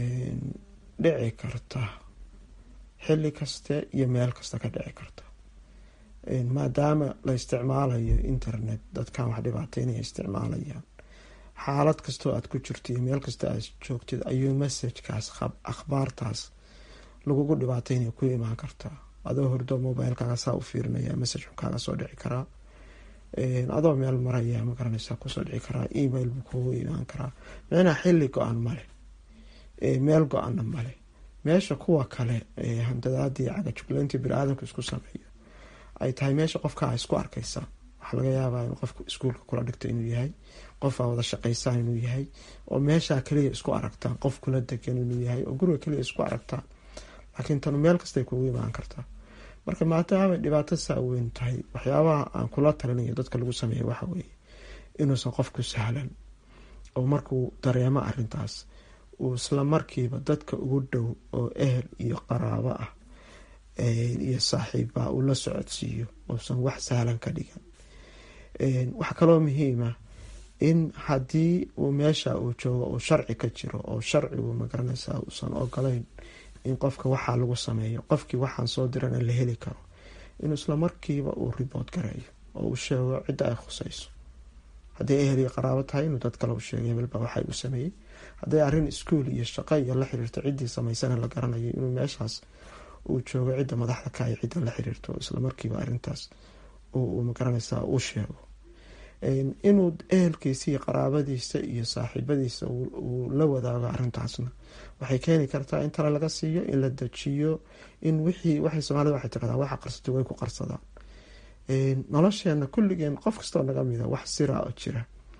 dhici karta xilli kaste iyo meel kasta ka dhici karta maadaama la isticmaalayo internet dadkan wax dhibaateynaya isticmaalayaan xaalad kastoo aad ku jirto iyo meel kasta aad joogtid ayuu messajkaas akhbaartaas lagugu dhibaateynaya ku imaan kartaa adoo hordo mobilekaaga saa u fiirinaya message kaaga soo dhici karaa adoo meel maraya ma garanaysaa kusoo dhici karaa email buu kugu imaan karaa micnaha xilli go-an male meel go-ana male meesha kuwa kale handadaadii cagajuglayntii bini-aadamka isku sameeyo ay tahay meesha qofka a isku arkaysaa waxaa laga yaabaa in qofka iskuulka kula dhigto inuu yahay qof aa wada shaqaysaan inuu yahay oo meeshaa kaliya isku aragtaan qof kula degan inuu yahay oo guriga kaliya isku aragtaan laakiin tanu meel kastay kugu imaan kartaa marka maadaamay dhibaato saa weyn tahay waxyaabaha aan kula talinayo dadka lagu sameeya waxa weeye inuusan qofku sahlan oo markuu dareemo arintaas uu isla markiiba dadka ugu dhow oo ehel iyo qaraabo ah iyo saaxiibba uu la socodsiiyo uusan wax sahlan ka dhigan waxaa kaloo muhiima in haddii uu meesha uu joogo uu sharci ka jiro oo sharcigu magaranaysaa uusan ogolayn in qofka waxaa lagu sameeyo qofkii waxaan soo dirana la heli karo inuu isla markiiba uu ribood gareeyo oo uu sheego cidda ay khusayso hadday ehel iyo qaraabo tahay inuu dad kale u sheegay hebelbaa waxay u sameeyey hadday arrin iskuol iyo shaqo iyo la xiriirto ciddii samaysana la garanayo inuu meeshaas uu joogo cidda madaxda ka ay cidda la xiriirto isla markiiba arrintaas uu magaranaysaa u sheego inuu ehelkiisa iyo qaraabadiisa iyo saaxiibadiisa uu la wadaago arrintaasna waxay keeni kartaa in tale laga siiyo in la dejiyo in wixii waxay soomaalida waxay tiradaa waxa qarsatay way ku qarsadaan nolosheena kulligeen qof kastoo naga mida wax sira oo jira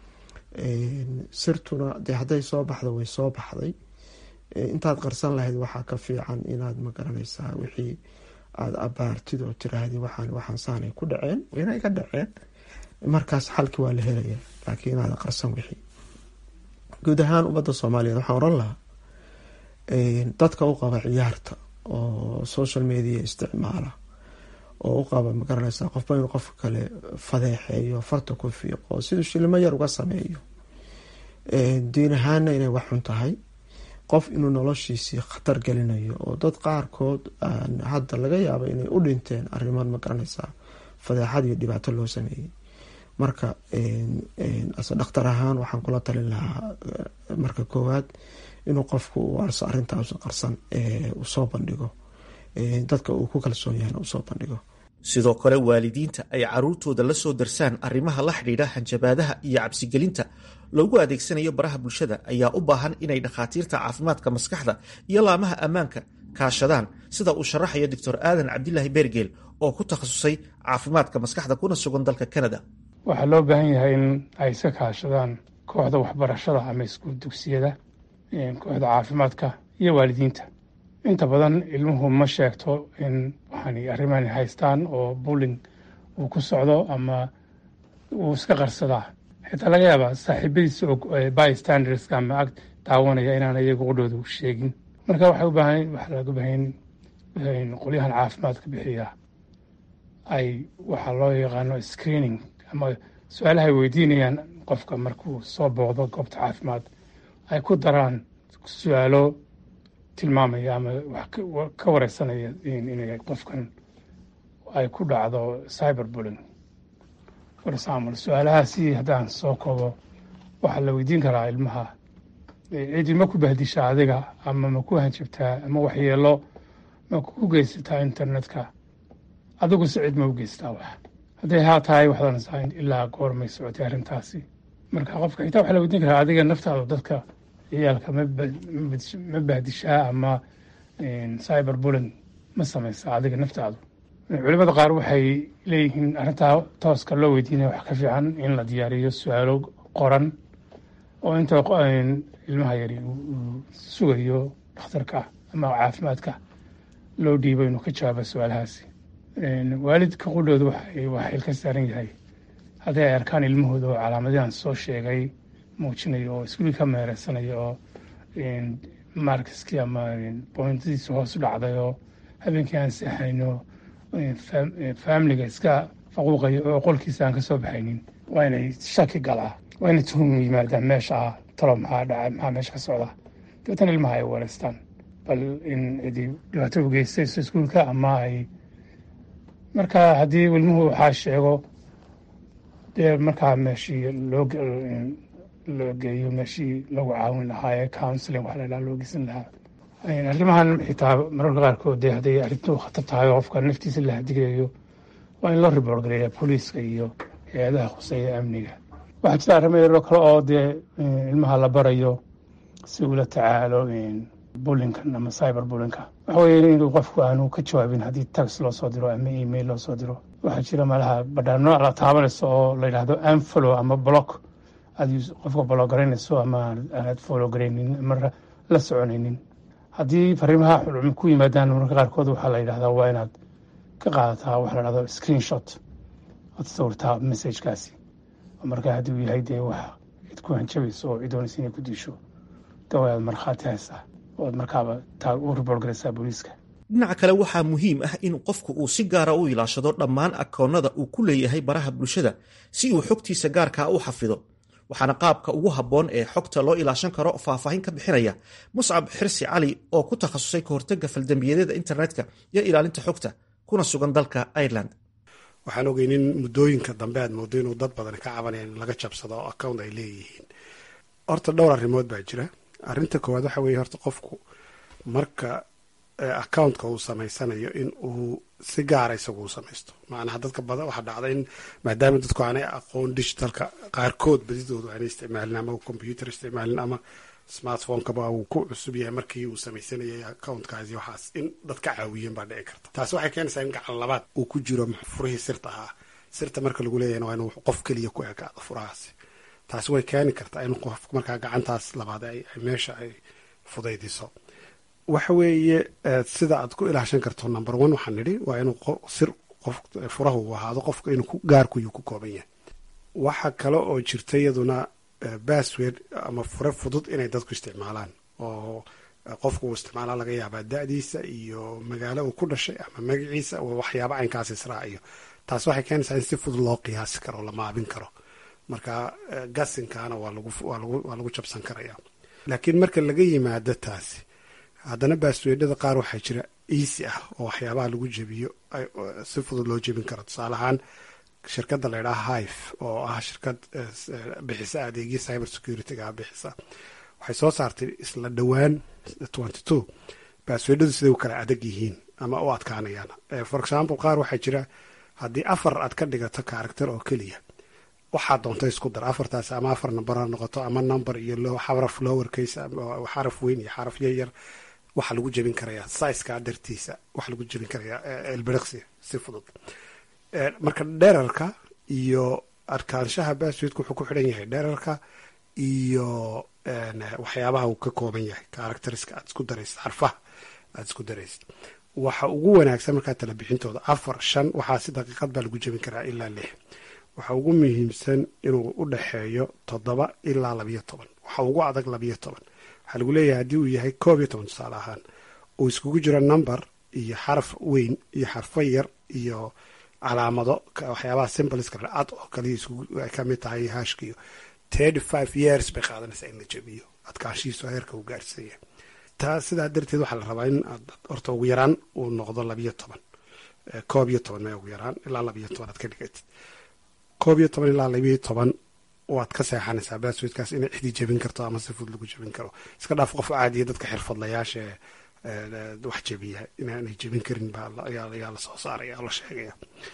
sirtuna dee hadday soo baxdo way soo baxday intaad qarsan lahayd waxaa ka fiican inaad magaranaysaa wixii aada abaartid oo tiraahdi waxaan waxaan saanay ku dhaceen inay ka dhaceen markaas xalki waa la helaya laakiin inaada qarsan wixii guud ahaan ummadda soomaaliyeed waxaan oran lahaa dadka u qaba ciyaarta oo social media isticmaala oo u qaba magaranaysaa qofba inuu qofka kale fadeexeeyo farta ku fiiqo siduu shilimo yar uga sameeyo diin ahaana inay wax xun tahay qof inuu noloshiisii khatar gelinayo oo dad qaarkood hadda laga yaaba inay u dhinteen arriman magaranaysaa fadeexad iyo dhibaato loo sameeyey marka ase dhakhtar ahaan waxaan kula talin lahaa marka koowaad inuu qofku u arso arrintaas qarsan uu soo bandhigo dadka uu ku kalsoon yahayna usoo bandhigo sidoo kale waalidiinta ay caruurtooda la soo darsaan arrimaha la xidhiidha hanjabaadaha iyo cabsigelinta loogu adeegsanayo baraha bulshada ayaa u baahan inay dhakhaatiirta caafimaadka maskaxda iyo laamaha ammaanka kaashadaan sida uu sharaxayo doctor aadan cabdilaahi beergeel oo ku takhasusay caafimaadka maskaxda kuna sugan dalka canada waxaa loo baahan yahay in ay iska kaashadaan kooxda waxbarashada ama iskuul dugsiyada kooxda caafimaadka iyo waalidiinta inta badan ilmuhu ma sheegto in waxaan arrimahan haystaan oo bulling uu ku socdo ama uu iska qarsadaa xitaa laga yaabaa saaxiibadiisa bystanderska ama ag daawanaya inaan iyagu qudhooda sheegin marka waxay u baahan waxaa laga baahan qolyahan caafimaadka bixiya ay waxaa loo yaqaano screening ama su-aalaha ay weydiinayaan qofka markuu soo booqdo goobta caafimaad ay ku daraan su-aalo tilmaamaya ama wax ka wareysanaya inay qofkan ay ku dhacdo cyber bulling for example su-aalahaasi haddaan soo koobo waxaa la weydiin karaa ilmaha cidi ma ku bahdisha adiga ama ma ku hanjabtaa ama waxyeelo ma ku geysataa internetka adigu se cid ma u geystaa wax hadday haa tahay waxdansaa ilaa goormay socotay arrintaasi marka qofka xitaa waxaa la weydiin karaa adiga naftaada dadka ciyaalka ma bahdishaa ama cyber bulling ma samaysaa adiga naftaadu culimada qaar waxay leeyihiin arrintaa tooska loo weydiinaya wax ka fiican in la diyaariyo su-aalo qoran oo inta ilmaha yari uu sugayo dhakhtarka ama caafimaadka loo dhiibo inuu ka jawaabo su-aalahaasi waalidka qudhooda waa xil ka saaran yahay haddii ay arkaan ilmahooda oo calaamadihan soo sheegay muujinayo oo iskuulii ka meereysanayo oo markiskii ama bointadiisa hoos u dhacday oo habeenkii aan seexayno faamiliga iska faquuqayo oo qolkiisa aan ka soo baxaynin waa inay shaki galaa waa inay tuhum yimaadaan meesha ah talo maxaa dhacay maxaa meesha ka socda dabeetana ilmaha ay wareystaan bal in cidi dhibaato u geystayso iskuulka ama ay marka haddii ilmuhu waxaa sheego dee markaa meeshii loo loo geeyo meeshii lagu caawin lahaa ee counseling waxa la dhaha loo geysan lahaa arrimahan xitaa mararka qaarkood dee hadday arrintu khatar tahay oo qofka naftiisa la hadigayo waa in loo report gareeya booliiska iyo hay-adaha khuseeya amniga waxaa jira arrimo yaroo kale oo dee ilmaha la barayo si uula tacaalo bulinkan ama cyber bulinka waxa weeye in qofku aanu ka jawaabin haddii tax loo soo diro ama email loo soo diro waxaa jira malaha badhaano la taabanayso oo la yidhaahdo anfollow ama block aad qofka bolo garaynayso ama aanad follow garaynin ama la soconaynin haddii fariimaha xulcum ku yimaadaan marka qaarkood waxaa la yidhahdaa waa inaad ka qaadataa waxa la dhahdo screenshot ood sawirtaa messagekaasi marka haddii uu yahay dee wax cid ku hanjabayso oo cidoonaysa inay ku diisho dawa aad markhaati haysaa ood markaaba taa u report garaysaa booliiska dhinaca kale waxaa muhiim ah in qofku uu si gaara u ilaashado dhammaan akoonnada uu ku leeyahay baraha bulshada si uu xogtiisa gaarkaa u xafido waxaana qaabka ugu habboon ee xogta loo ilaashan karo faahfaahin ka bixinaya muscab xirsi cali oo ku takhasusay ka hortagga faldambiyadeeda internetka iyo ilaalinta xogta kuna sugan dalka ireland waxaan ogeynin muddooyinka dambe aad moodo inuu dad badan ka cabanaya in laga jabsado oo account ay leeyihiin horta dhowr arrimood baa jira arrinta koowaad waxa weeye horta qofku marka accountka uu samaysanayo in uu si gaara isagu u samaysto macnaha dadka badan waxaa dhacda in maadaama dadku aanay aqoon digitalka qaarkood badidoodu aanay isticmaalin ama computer isticmaalin ama smartphonekaba uu ku cusub yahay markii uu samaysanayay accountkaasi waxaas in dad ka caawiyeen baa dhici karta taasi waxay keenaysaa in gacan labaad uu ku jiro furihii sirta ahaa sirta marka lagu leeyahna waa inuu qof keliya ku ekaado furahaasi taasi way keeni kartaa in qof markaa gacantaas labaad ay meesha ay fudaydiso waxa weeye sida aad ku ilaashan karto number one waxaan nidhi waa inuu sir qof furaha uu ahaado qofka inuu gaarkuyuu ku kooban yahay waxa kale oo jirta iyaduna bassword ama fure fudud inay dadku isticmaalaan oo qofku uu isticmaalaa laga yaabaa da-diisa iyo magaalo uu ku dhashay ama magaciisa waxyaaba caynkaas israaciyo taas waxay keenaysaa in si fudud loo qiyaasi karo la maabin karo marka gasinkaana waa lagu jabsan karaya laakiin marka laga yimaado taasi haddana baasweedhada qaar waxaa jira easy ah oo waxyaabaha lagu jebiyo si fudud loo jebin karo tusaale ahaan shirkadda la ydhaha hive oo ah shirkad bixisa adeegyo cyber security-ga bixisa waxay soo saartay isla dhowaan twenty two baasweedhadu siday u kala adag yihiin ama u adkaanayaan for example qaar waxaa jira haddii afar aad ka dhigato character oo keliya waxaa doonta isku dar afartaas ama afar number ha noqoto ama number iyo xaraf lower case xaraf weyn iyo xaraf yaryar waxaa lagu jebin karayaa sizekaa dartiisa waxaa lagu jebin karayaa elbiriqsi si fudud marka dherarka iyo arkaanshaha basswedka wuxuu ku xidhan yahay dherarka iyo waxyaabaha uu ka kooban yahay characteriska aad isku daraysid xarfaha aad isku daraysid waxa ugu wanaagsan markaa tala bixintooda afar shan waxaa si daqiiqad baa lagu jebin karaa ilaa lix waxa ugu muhiimsan inuu u dhexeeyo toddoba ilaa labiyo toban waxa ugu adag labiyo toban waxaa lagu leeyahay haddii uu yahay koob iyo toban tusaale ahaan uu iskugu jiro number iyo xaraf weyn iyo xarfo yar iyo calaamado waxyaabaha simboleska ad oo kaliya ay ka mid tahay hashkiyo thirty five years bay qaadanaysaa in la jebiyo adkaanshihiisu heerka uu gaarhsan yahay taa sidaa darteed waxaa la rabaa in aad horta ugu yaraan uu noqdo labiyo toban koob iyo toban mee ugu yaraan ilaa labiyo toban aad ka dhigatid koob iyo toban ilaa labiyo toban waad ka seexanaysaa baasweedkaas inay cidi jebin karto ama si fudud lagu jebin karo iska dhaaf qof caadiya dadka xirfadlayaasha wax jebiya inaanay jebin karin baayaa la soo saaraya oo la sheegaya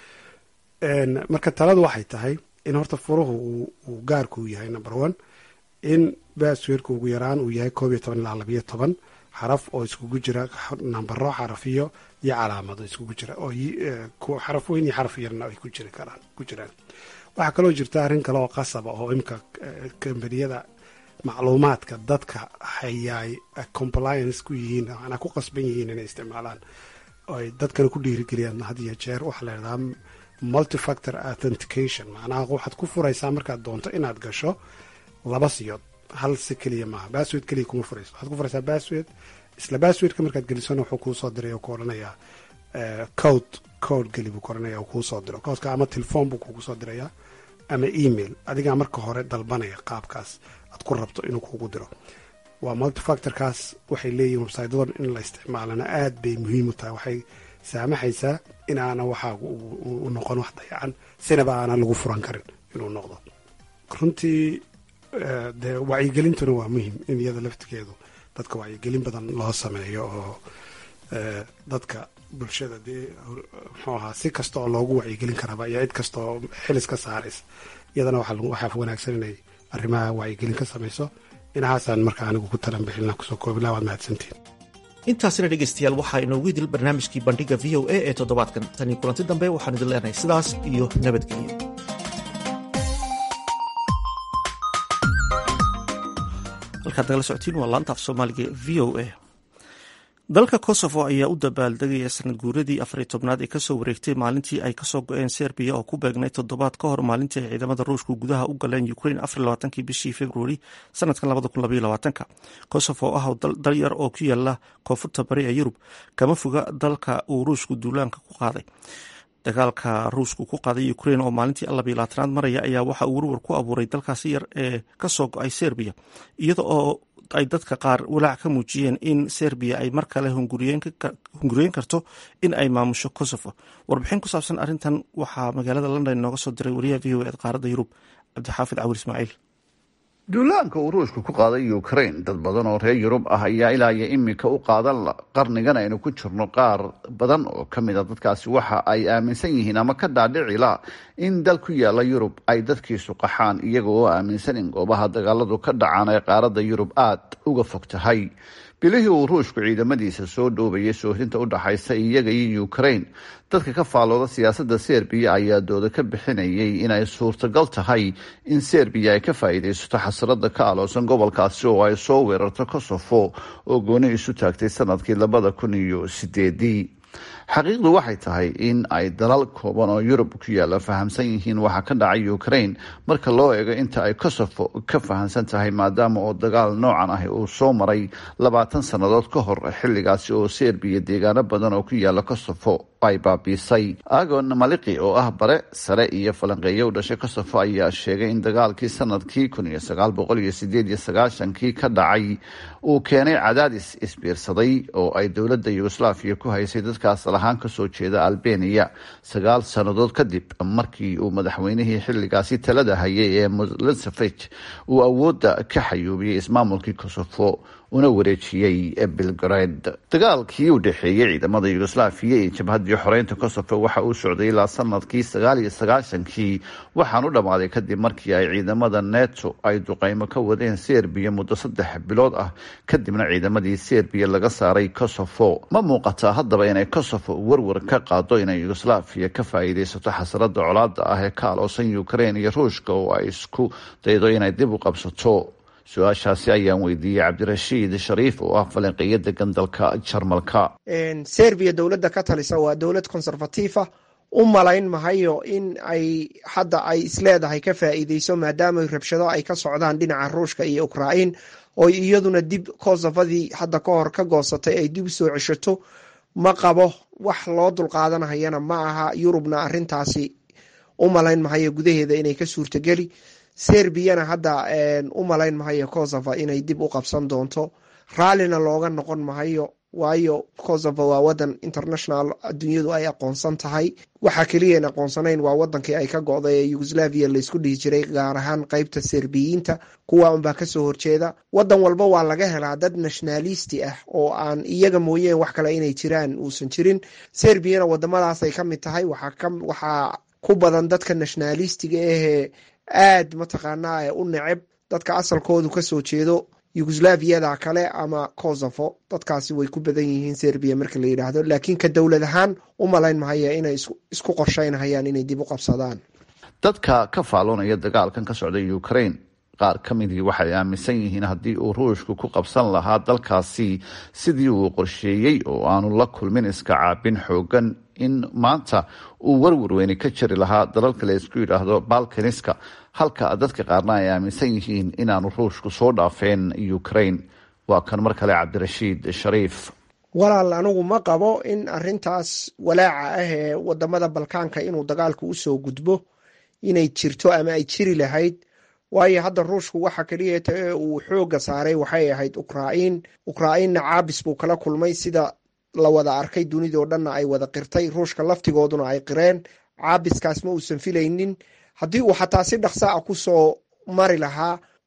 marka taladu waxay tahay in horta furuhu uu gaarku yahay number one in baasweedka ugu yaraan uu yahay koob iyo toban ilaa labiyo toban xaraf oo iskugu jira nambaro xarafiyo iyo calaamado iskugu jira oo xaraf weyn iyo xaraf yarna ay ku jiri karaan ku jiraan waxaa kaloo jirta arrin kale oo qasaba oo imka kambaniyada macluumaadka dadka hayaay compliance ku yihiin manaa ku qasban yihiin inay isticmaalaan ay dadkana ku dhiirigeliyaan had iyo jeer waxaa la yidhahdaa multifactor authentication macnaha waxaad ku furaysaa markaad doonto inaad gasho laba siyood hal si keliya maaha basswed keliya kuma furayso waxaad ku furaysaa basswed isla basswedka markaad gelisona wuxuu kuu soo diray oo ku odhanayaa code code geli buu ku odhanaya kuu soo diro codeka ama telefoon buu kugu soo dirayaa ama email adigaa marka hore dalbanaya qaabkaas aad ku rabto inuu kugu diro waa multifactorkaas waxay leeyihin websytyadan in la isticmaalana aad bay muhiim u tahay waxay saamaxaysaa in aana waxaagu u noqon wax dayacan sinaba aana lagu furan karin inuu noqdo runtii dee wacyigelintuna waa muhim in iyada laftigeedu dadka wacyigelin badan loo sameeyo oo dadka bulshada dee muxuu ahaa si kasta oo loogu wacyigelin karaba iyo cid kasta oo xilis ka saaraysa iyadana waxaa wanaagsan inay arrimaha wacyigelin ka samayso inahaasaan markaa anigu ku talan bixilna kusoo koobilaa waad mahadsantiin intaasina dhegaystayaal waxaa inoogu idil barnaamijkii bandhiga v o a ee toddobaadkan tanii kulanti dambe waxaan idin leenahay sidaas iyo nabadgelyo halkaad nagala socotiin waa laanta af soomaaliga v o a dalka kosovo ayaa u dabaaldegaya sanad guuradii afariy tobnaad ee kasoo wareegtay maalintii ay kasoo go-een serbiya oo ku beegnay toddobaad ka hor maalintii ay ciidamada ruushku gudaha u galeen ukraine afarlabaatankii bishii februari sanadkan labada kun labaiyo labaatanka kosovo oo ah dal yar oo ku yaala koonfurta bari ee yurub kama foga dalka uu ruushku duulaanka ku qaaday dagaalka ruushku ku qaaday ukraine oo maalintii labiyo labaatanaad maraya ayaa waxa uu warwar ku abuuray dalkaasi yar ee kasoo go-ay serbiya iyada oo ay dadka qaar walaac ka muujiyeen in serbiya ay mar kale hunguriyeyn karto in ay maamusho kosovo warbixin ku saabsan arrintan waxaa magaalada london inooga soo diray wariyaha v o e qaaradda yurub cabdixaafid cawir ismaaciil duulaanka uu ruushku ku qaaday ukraine dad badan oo reer yurub ah ayaa ilaa iyo iminka u qaadan qarnigan aynu ku jirno qaar badan oo ka mid a dadkaasi waxa ay aaminsan yihiin ama ka dhaadhicila in dal ku yaala yurub ay dadkiisu qaxaan iyaga oo aaminsan in goobaha dagaaladu ka dhacaan ee qaaradda yurub aada uga fog tahay bilihii uu ruushku ciidamadiisa soo dhoobayay soohinta u dhaxaysa iyaga iyo ukraine dadka ka faallooda siyaasadda serbiya ayaa dooda ka bixinayay inay suurtagal tahay in serbiya ay ka faa'iidaysato xasrada ka aloosan gobolkaasi oo ay soo weerarto kosovo oo gooni isu taagtay sanadkii labada kun iyo sideedii xaqiiqdu waxay tahay in ay dalal kooban oo yurub ku yaalla fahamsan yihiin waxa ka dhacay ukraine marka loo eego inta ay kosovo ka fahamsan tahay maadaama oo dagaal noocan ah uu soo maray labaatan sannadood ka hor xilligaasi oo serbiya deegaano badan oo ku yaalla kosovo ay baabiisay agon maliki oo ah bare sare iyo falanqeeyo u dhashay kosovo ayaa sheegay in dagaalkii sanadkii kun iyo sagaal boqol iyo sideed iyo sagaashankii ka dhacay uu keenay cadaadis isbiirsaday oo ay dowladda yugoslaviya ku haysay dadkaas lahaan kasoo jeeda albeniya sagaal sannadood kadib markii uu madaxweynihii xilligaasi talada hayay ee milosevic uu awoodda ka xayuubiyey ismaamulkii kosovo una wareejiyey belgrade dagaalkii u dhexeeyey ciidamada yugoslaviya iyo jabhaddii xoreynta kosovo waxa uu socday ilaa sanadkii sagaal iyo sagaashankii waxaan u dhammaaday kadib markii ay ciidamada neto ay duqeymo ka wadeen serbiya muddo saddex bilood ah kadibna ciidamadii serbiya laga saaray kosovo ma muuqataa haddaba inay kosovo warwar ka qaado inay yugoslaviya ka faa'iidaysato xasrada colaada ah ee ka aloosan ukraine iyo ruushka oo ay isku daydo inay dib u qabsato su-aashaasi ayaan weydiiyey cabdirashiid shariif oo ah falanqeeyo degan dalka jarmalka serbiya dowladda ka talisa waa dowlad conservatiifa u malayn mahayo in ay hadda ay isleedahay ka faa'iideyso maadaama rabshado ay ka socdaan dhinaca ruushka iyo ukrain oo iyaduna dib kosovadii hadda ka hor ka goosatay ay dib usoo ceshato ma qabo wax loo dulqaadanahayana ma aha yurubna arintaasi u malayn mahayo gudaheeda inay ka suurtageli serbiyana hadda u malayn mahayo kosovo inay dib u qabsan doonto raallina looga noqon mahayo waayo kosovo waa wadan international adduunyadu ay aqoonsan tahay waxa keliyan aqoonsanayn waa wadankii ay ka go'day ee yugoslaviya laysku dhihi jiray gaar ahaan qeybta serbiyiinta kuwa unbaa kasoo horjeeda wadan walba waa laga helaa dad nationalisti ah oo aan iyaga mooyeen wax kale inay jiraan uusan jirin serbiyana wadamadaasay ka mid tahay waxaa ku badan dadka nationalistiga ahee aad mataqaanaa u neceb dadka asalkoodu kasoo jeedo yugoslaviyada kale ama kosovo dadkaasi way ku badan yihiin serbiya marka la yidhaahdo laakiin ka dowlad ahaan u malayn mahaya inay isku qorsheynahayaan inay dib u qabsadaan dadka ka faaloonaya dagaalkan ka socda ukraine qaar ka midii waxay aaminsan yihiin haddii uu ruushku ku qabsan lahaa dalkaasi sidii uu qorsheeyey oo aanu la kulmin iska caabin xoogan in maanta uu warwarweyne ka jiri lahaa dalalka la isku yidhaahdo balkaniska halka dadka qaarna ay aaminsan yihiin inaanu ruushku soo dhaafeen ukraine waa kan mar kale cabdirashiid shariif walaal anigu ma qabo in arintaas walaaca ah ee wadamada balkaanka inuu dagaalku usoo gudbo inay jirto ama ay jiri lahayd waayo hadda ruushku waxa keliyata ee uu xooga saaray waxay ahayd ukrain ukrainna caabis buu kala kulmay sida la wada arkay dunidoo dhanna ay wada qirtay ruushka laftigooduna ay qireen caabiskaas ma uusan filaynin haddii uu xataa si dhaqsa a kusoo mari lahaa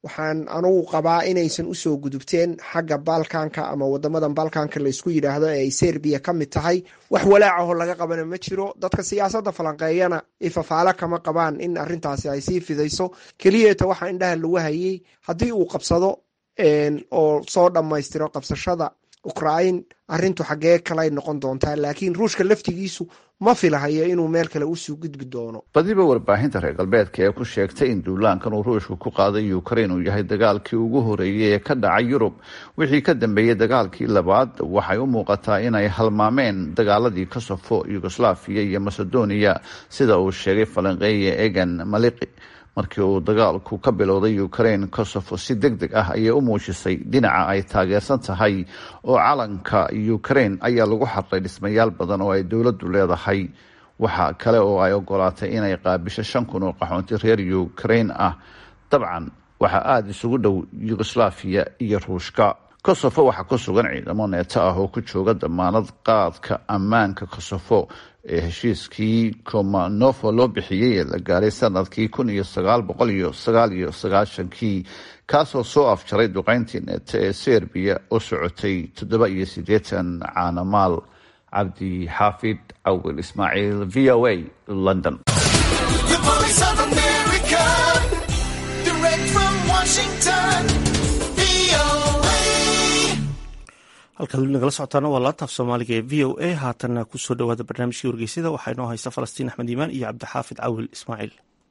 waxaan anugu qabaa inaysan usoo gudubteen xagga balkanka ama wadamadan balkanka laysku yidhaahdo ee ay serbiya ka mid tahay wax walaacaho laga qabana ma jiro dadka siyaasadda falanqeeyana ifafaalo kama qabaan in arintaasi ay sii fidayso keliyeeta waxaa indhaha lagu hayay haddii uu qabsado oo soo dhammaystiro qabsashada ukrain arintu xaggee kaley noqon doontaa laakiin ruushka laftigiisu ma filahayo inuu meel kale usuu gudbi doono badiba warbaahinta reer galbeedka ee ku sheegtay in duulaankan uu ruushku ku qaaday ukrain uu yahay dagaalkii ugu horeeyey ee ka dhacay yurub wixii ka dambeeyey dagaalkii labaad waxay u muuqataa inay halmaameen dagaaladii kosofo yugoslafiya iyo macedonia sida uu sheegay falanqeeye egan maliqi markii uu dagaalku ka bilowday ukrain kosovo si deg deg ah ayay u muujisay dhinaca ay taageersan tahay oo calanka ukrain ayaa lagu xarray dhismayaal badan oo ay dowladdu leedahay waxa kale oo ay ogolaatay inay qaabisho shan kun oo qaxoonti reer ukrain ah dabcan waxaa aada isugu dhow yugoslafiya iyo ruushka kosovo waxaa ku sugan ciidamo neeto ah oo ku jooga damaanad qaadka ammaanka kosovo ee heshiiskii komanofo loo bixiyey ee la gaaray sanadkii kun iyo sagaal boqol iyo sagaal iyo sagaashankii kaasoo soo afjaray duqeyntii neeto ee serbiya oo socotay toddoba iyo siddeetan caanamaal cabdi xaafid cawil ismaaciil v o a london halkaad weli nagala socotaana waa laantaaf soomaaliga ee v o a haatanna kusoo dhawaada barnaamijkii wargeysada waxaa inoo haysta falastiin axmed iimaan iyo cabdixaafid cawil ismaaciil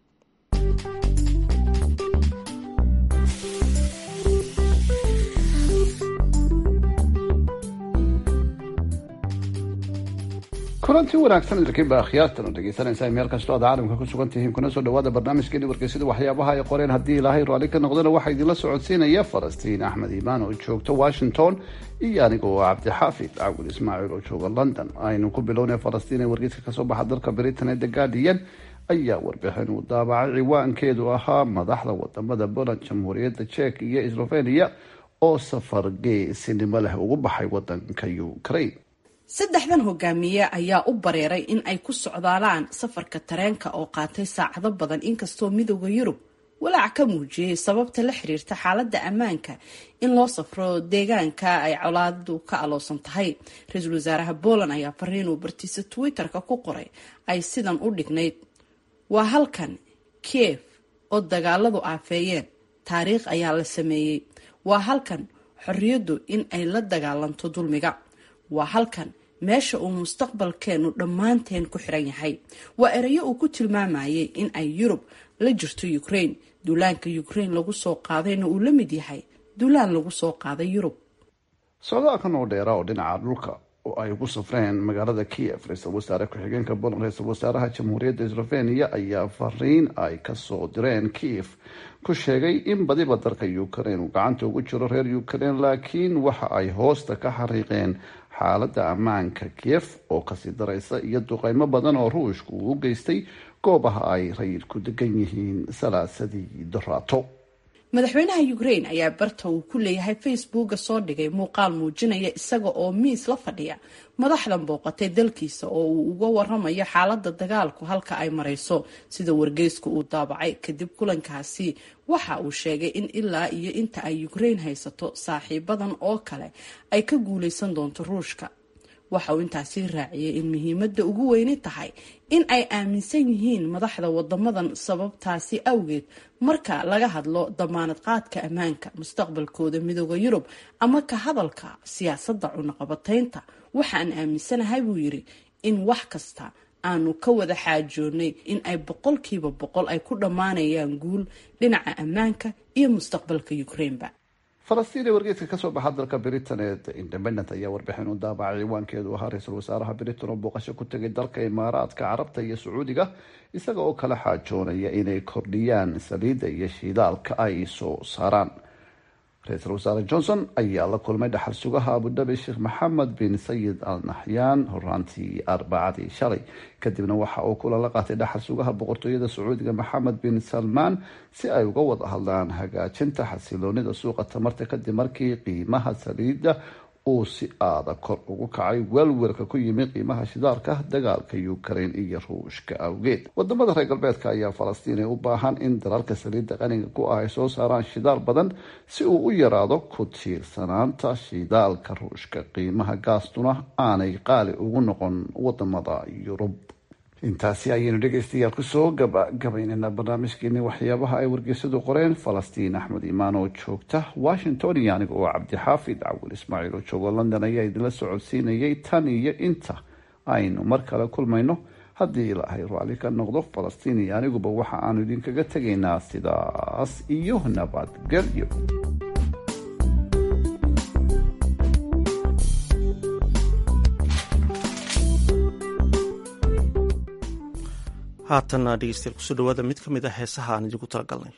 kulantii wanaagsan idinkiinba akhyaartan oo dhegeysanaysa meel kastoo aad caalamka ku sugan tihiin kuna soo dhawaada barnaamijkeeni wargeysada waxyaabaha ay qoreen haddii ilaahay raalli ka noqdana waxaa idinla socodsiinaya falastiin axmed iimaan oo joogta washington iyo aniga oo cabdixaafid cawil ismaaciil oo jooga london aynu ku bilownay falastiin ee wargeyska kasoo baxa dalka britain ee the guardian ayaa warbixin uu daabacay ciwaankeedu ahaa madaxda wadamada poland jamhuuriyadda jek iyo slovenia oo safar geesinimo leh ugu baxay wadanka ukraine saddexdan hogaamiye ayaa u bareeray in ay ku socdaalaan safarka tareenka oo qaatay saacado badan inkastoo midooda yurub walaac ka muujiyey sababta la xiriirta xaaladda ammaanka in loo safro deegaanka ay colaadadu ka aloosan tahay ra-iisul wasaaraha poland ayaa fariinuu bartiisa twitter-ka ku qoray ay sidan u dhignayd waa halkan kiev oo dagaaladu aafeeyeen taariikh ayaa la sameeyey waa halkan xorriyaddu in ay la dagaalanto dulmiga waa halkan meesha uu mustaqbalkeenu dhammaanteen ku xiran yahay waa erayo uu ku tilmaamayay in ay yurub la jirto ukraine duulaanka ukraine lagu soo qaadayna uu la mid yahay duulaan lagu soo qaaday yurub socdaalkan oo dheera oo dhinaca dhulka oo ay ugu safreen magaalada kiev ra-iisul wasaare ku-xigeenka poland ra-iisul wasaaraha jamhuuriyadda slovenia ayaa fariin ay kasoo direen kiev ku sheegay in badiba dalka ukraine uu gacanta ugu jiro reer ukraine laakiin waxa ay hoosta ka xariiqeen xaaladda ammaanka kiev oo kasii daraysa iyo duqeymo badan oo ruushku uu u geystay goobaha ay rayidku degan yihiin salaasadii doraato madaxweynaha ukraine ayaa barta uu ku leeyahay facebooka soo dhigay muuqaal muujinaya isaga oo miis la fadhiya madaxdan booqatay dalkiisa oo uu uga waramayo xaalada dagaalku halka ay marayso sida wargeysku uu daabacay kadib kulankaasi waxa uu sheegay in ilaa iyo inta ay ukraine haysato saaxiibadan oo kale ay ka guuleysan doonto ruushka waxa uu intaasi raaciyay in muhiimada ugu weyni tahay in ay aaminsan yihiin madaxda wadamadan sababtaasi awgeed marka laga hadlo damaanad qaadka ammaanka mustaqbalkooda midooda yurub ama ka hadalka siyaasadda cunaqabataynta waxaan aaminsanahay buu yiri in wax kasta aanu ka wada xaajoonay in ay boqolkiiba boqol ay ku dhammaanayaan guul dhinaca ammaanka iyo mustaqbalka ukraineba falastiin ee wargeeska kasoo baxa dalka britain ee the independent ayaa warbixin u daabacay ciwaankeedu ahaa ra-iisul wasaaraha britain oo booqasho ku tegay dalka imaaraadka carabta iyo sacuudiga isaga oo kala xaajoonaya inay kordhiyaan saliidda iyo shidaalka ay soo saaraan ra-iisul wasaare johnson ayaa la kulmay dhaxal sugaha abudabi sheekh maxamed bin sayid al naxyaan horaantii arbacadii shalay kadibna waxa uu kulan la qaatay dhaxal sugaha boqortooyada sacuudiga maxamed bin salmaan si ay uga wada hadlaan hagaajinta xasiloonida suuqa tamarta kadib markii qiimaha saliidda uu si aada kor ugu kacay weelweelka ku yimi qiimaha shidaalka dagaalka ukraine iyo ruushka awgeed wadamada reer galbeedka ayaa falastiini u baahan in dalalka saliidda qaniga ku ah ay soo saaraan shidaal badan si uu u yaraado ku tiirsanaanta shidaalka ruushka qiimaha gaastuna aanay qaali ugu noqon wadamada yurub intaasi ayaynu dhegeystayaal kusoo gabagabaynayna barnaamijkeeni waxyaabaha ay wargeysadu qoreen falastiin axmed imaan oo joogta washington iyo aniga oo cabdixaafid cawil ismaaciil oo joogo london ayaa idinla socodsiinayay tan iyo inta aynu mar kale kulmayno haddii ilaahay raalli ka noqdo falastiin iyo aniguba waxa aanu idinkaga tegaynaa sidaas iyo nabadgelyo haatanna dhegeystayaal kusoo dhawaada mid ka mid ah heesaha aan idinku talagalnay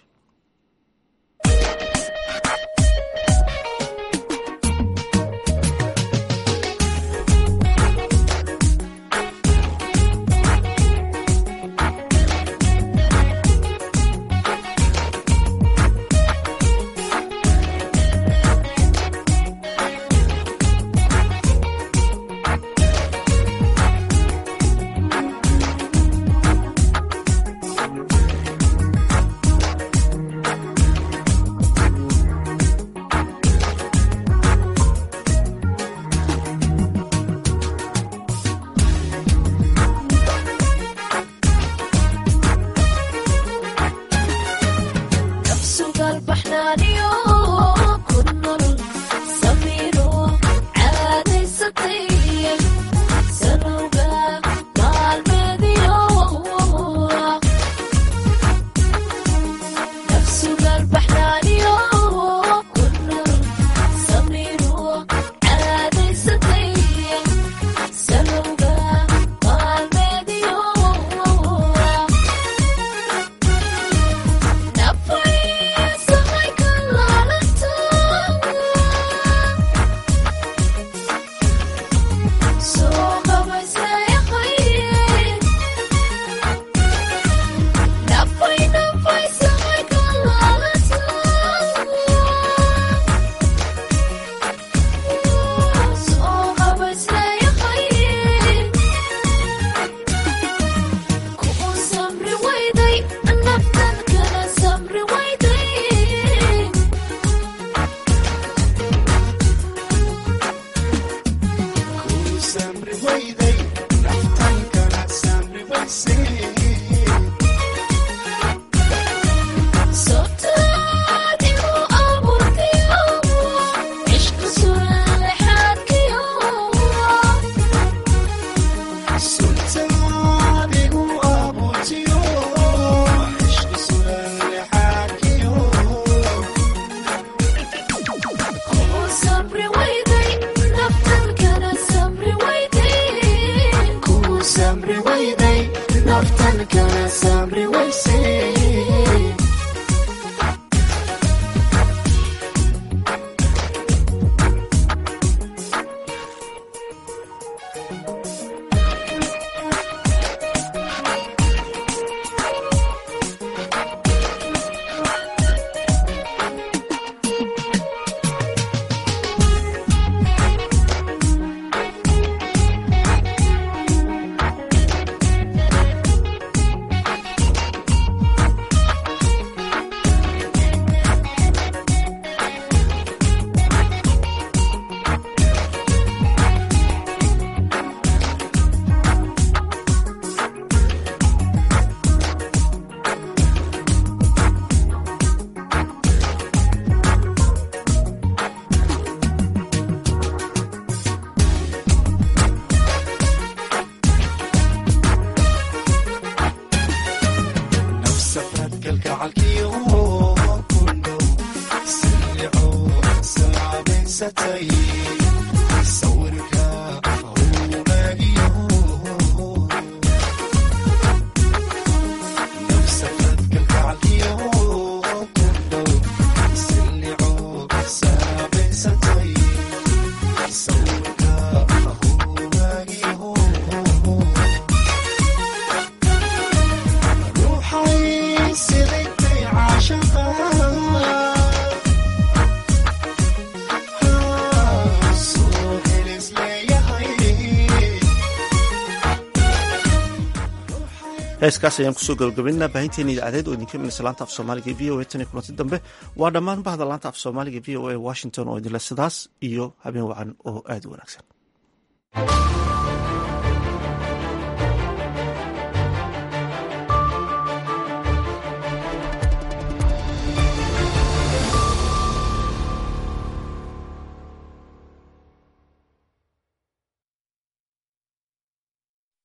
ruuxay siday heeskaas ayaan kusoo gabagabaynaa baahinteena idaacadeed oo idinka imanaysa laanta af soomaaliga v o a tan iyo kulanti dambe waa dhammaan bahda laanta af soomaaliga v o a washington oo idinle sidaas iyo habeen wacan oo aad u wanaagsan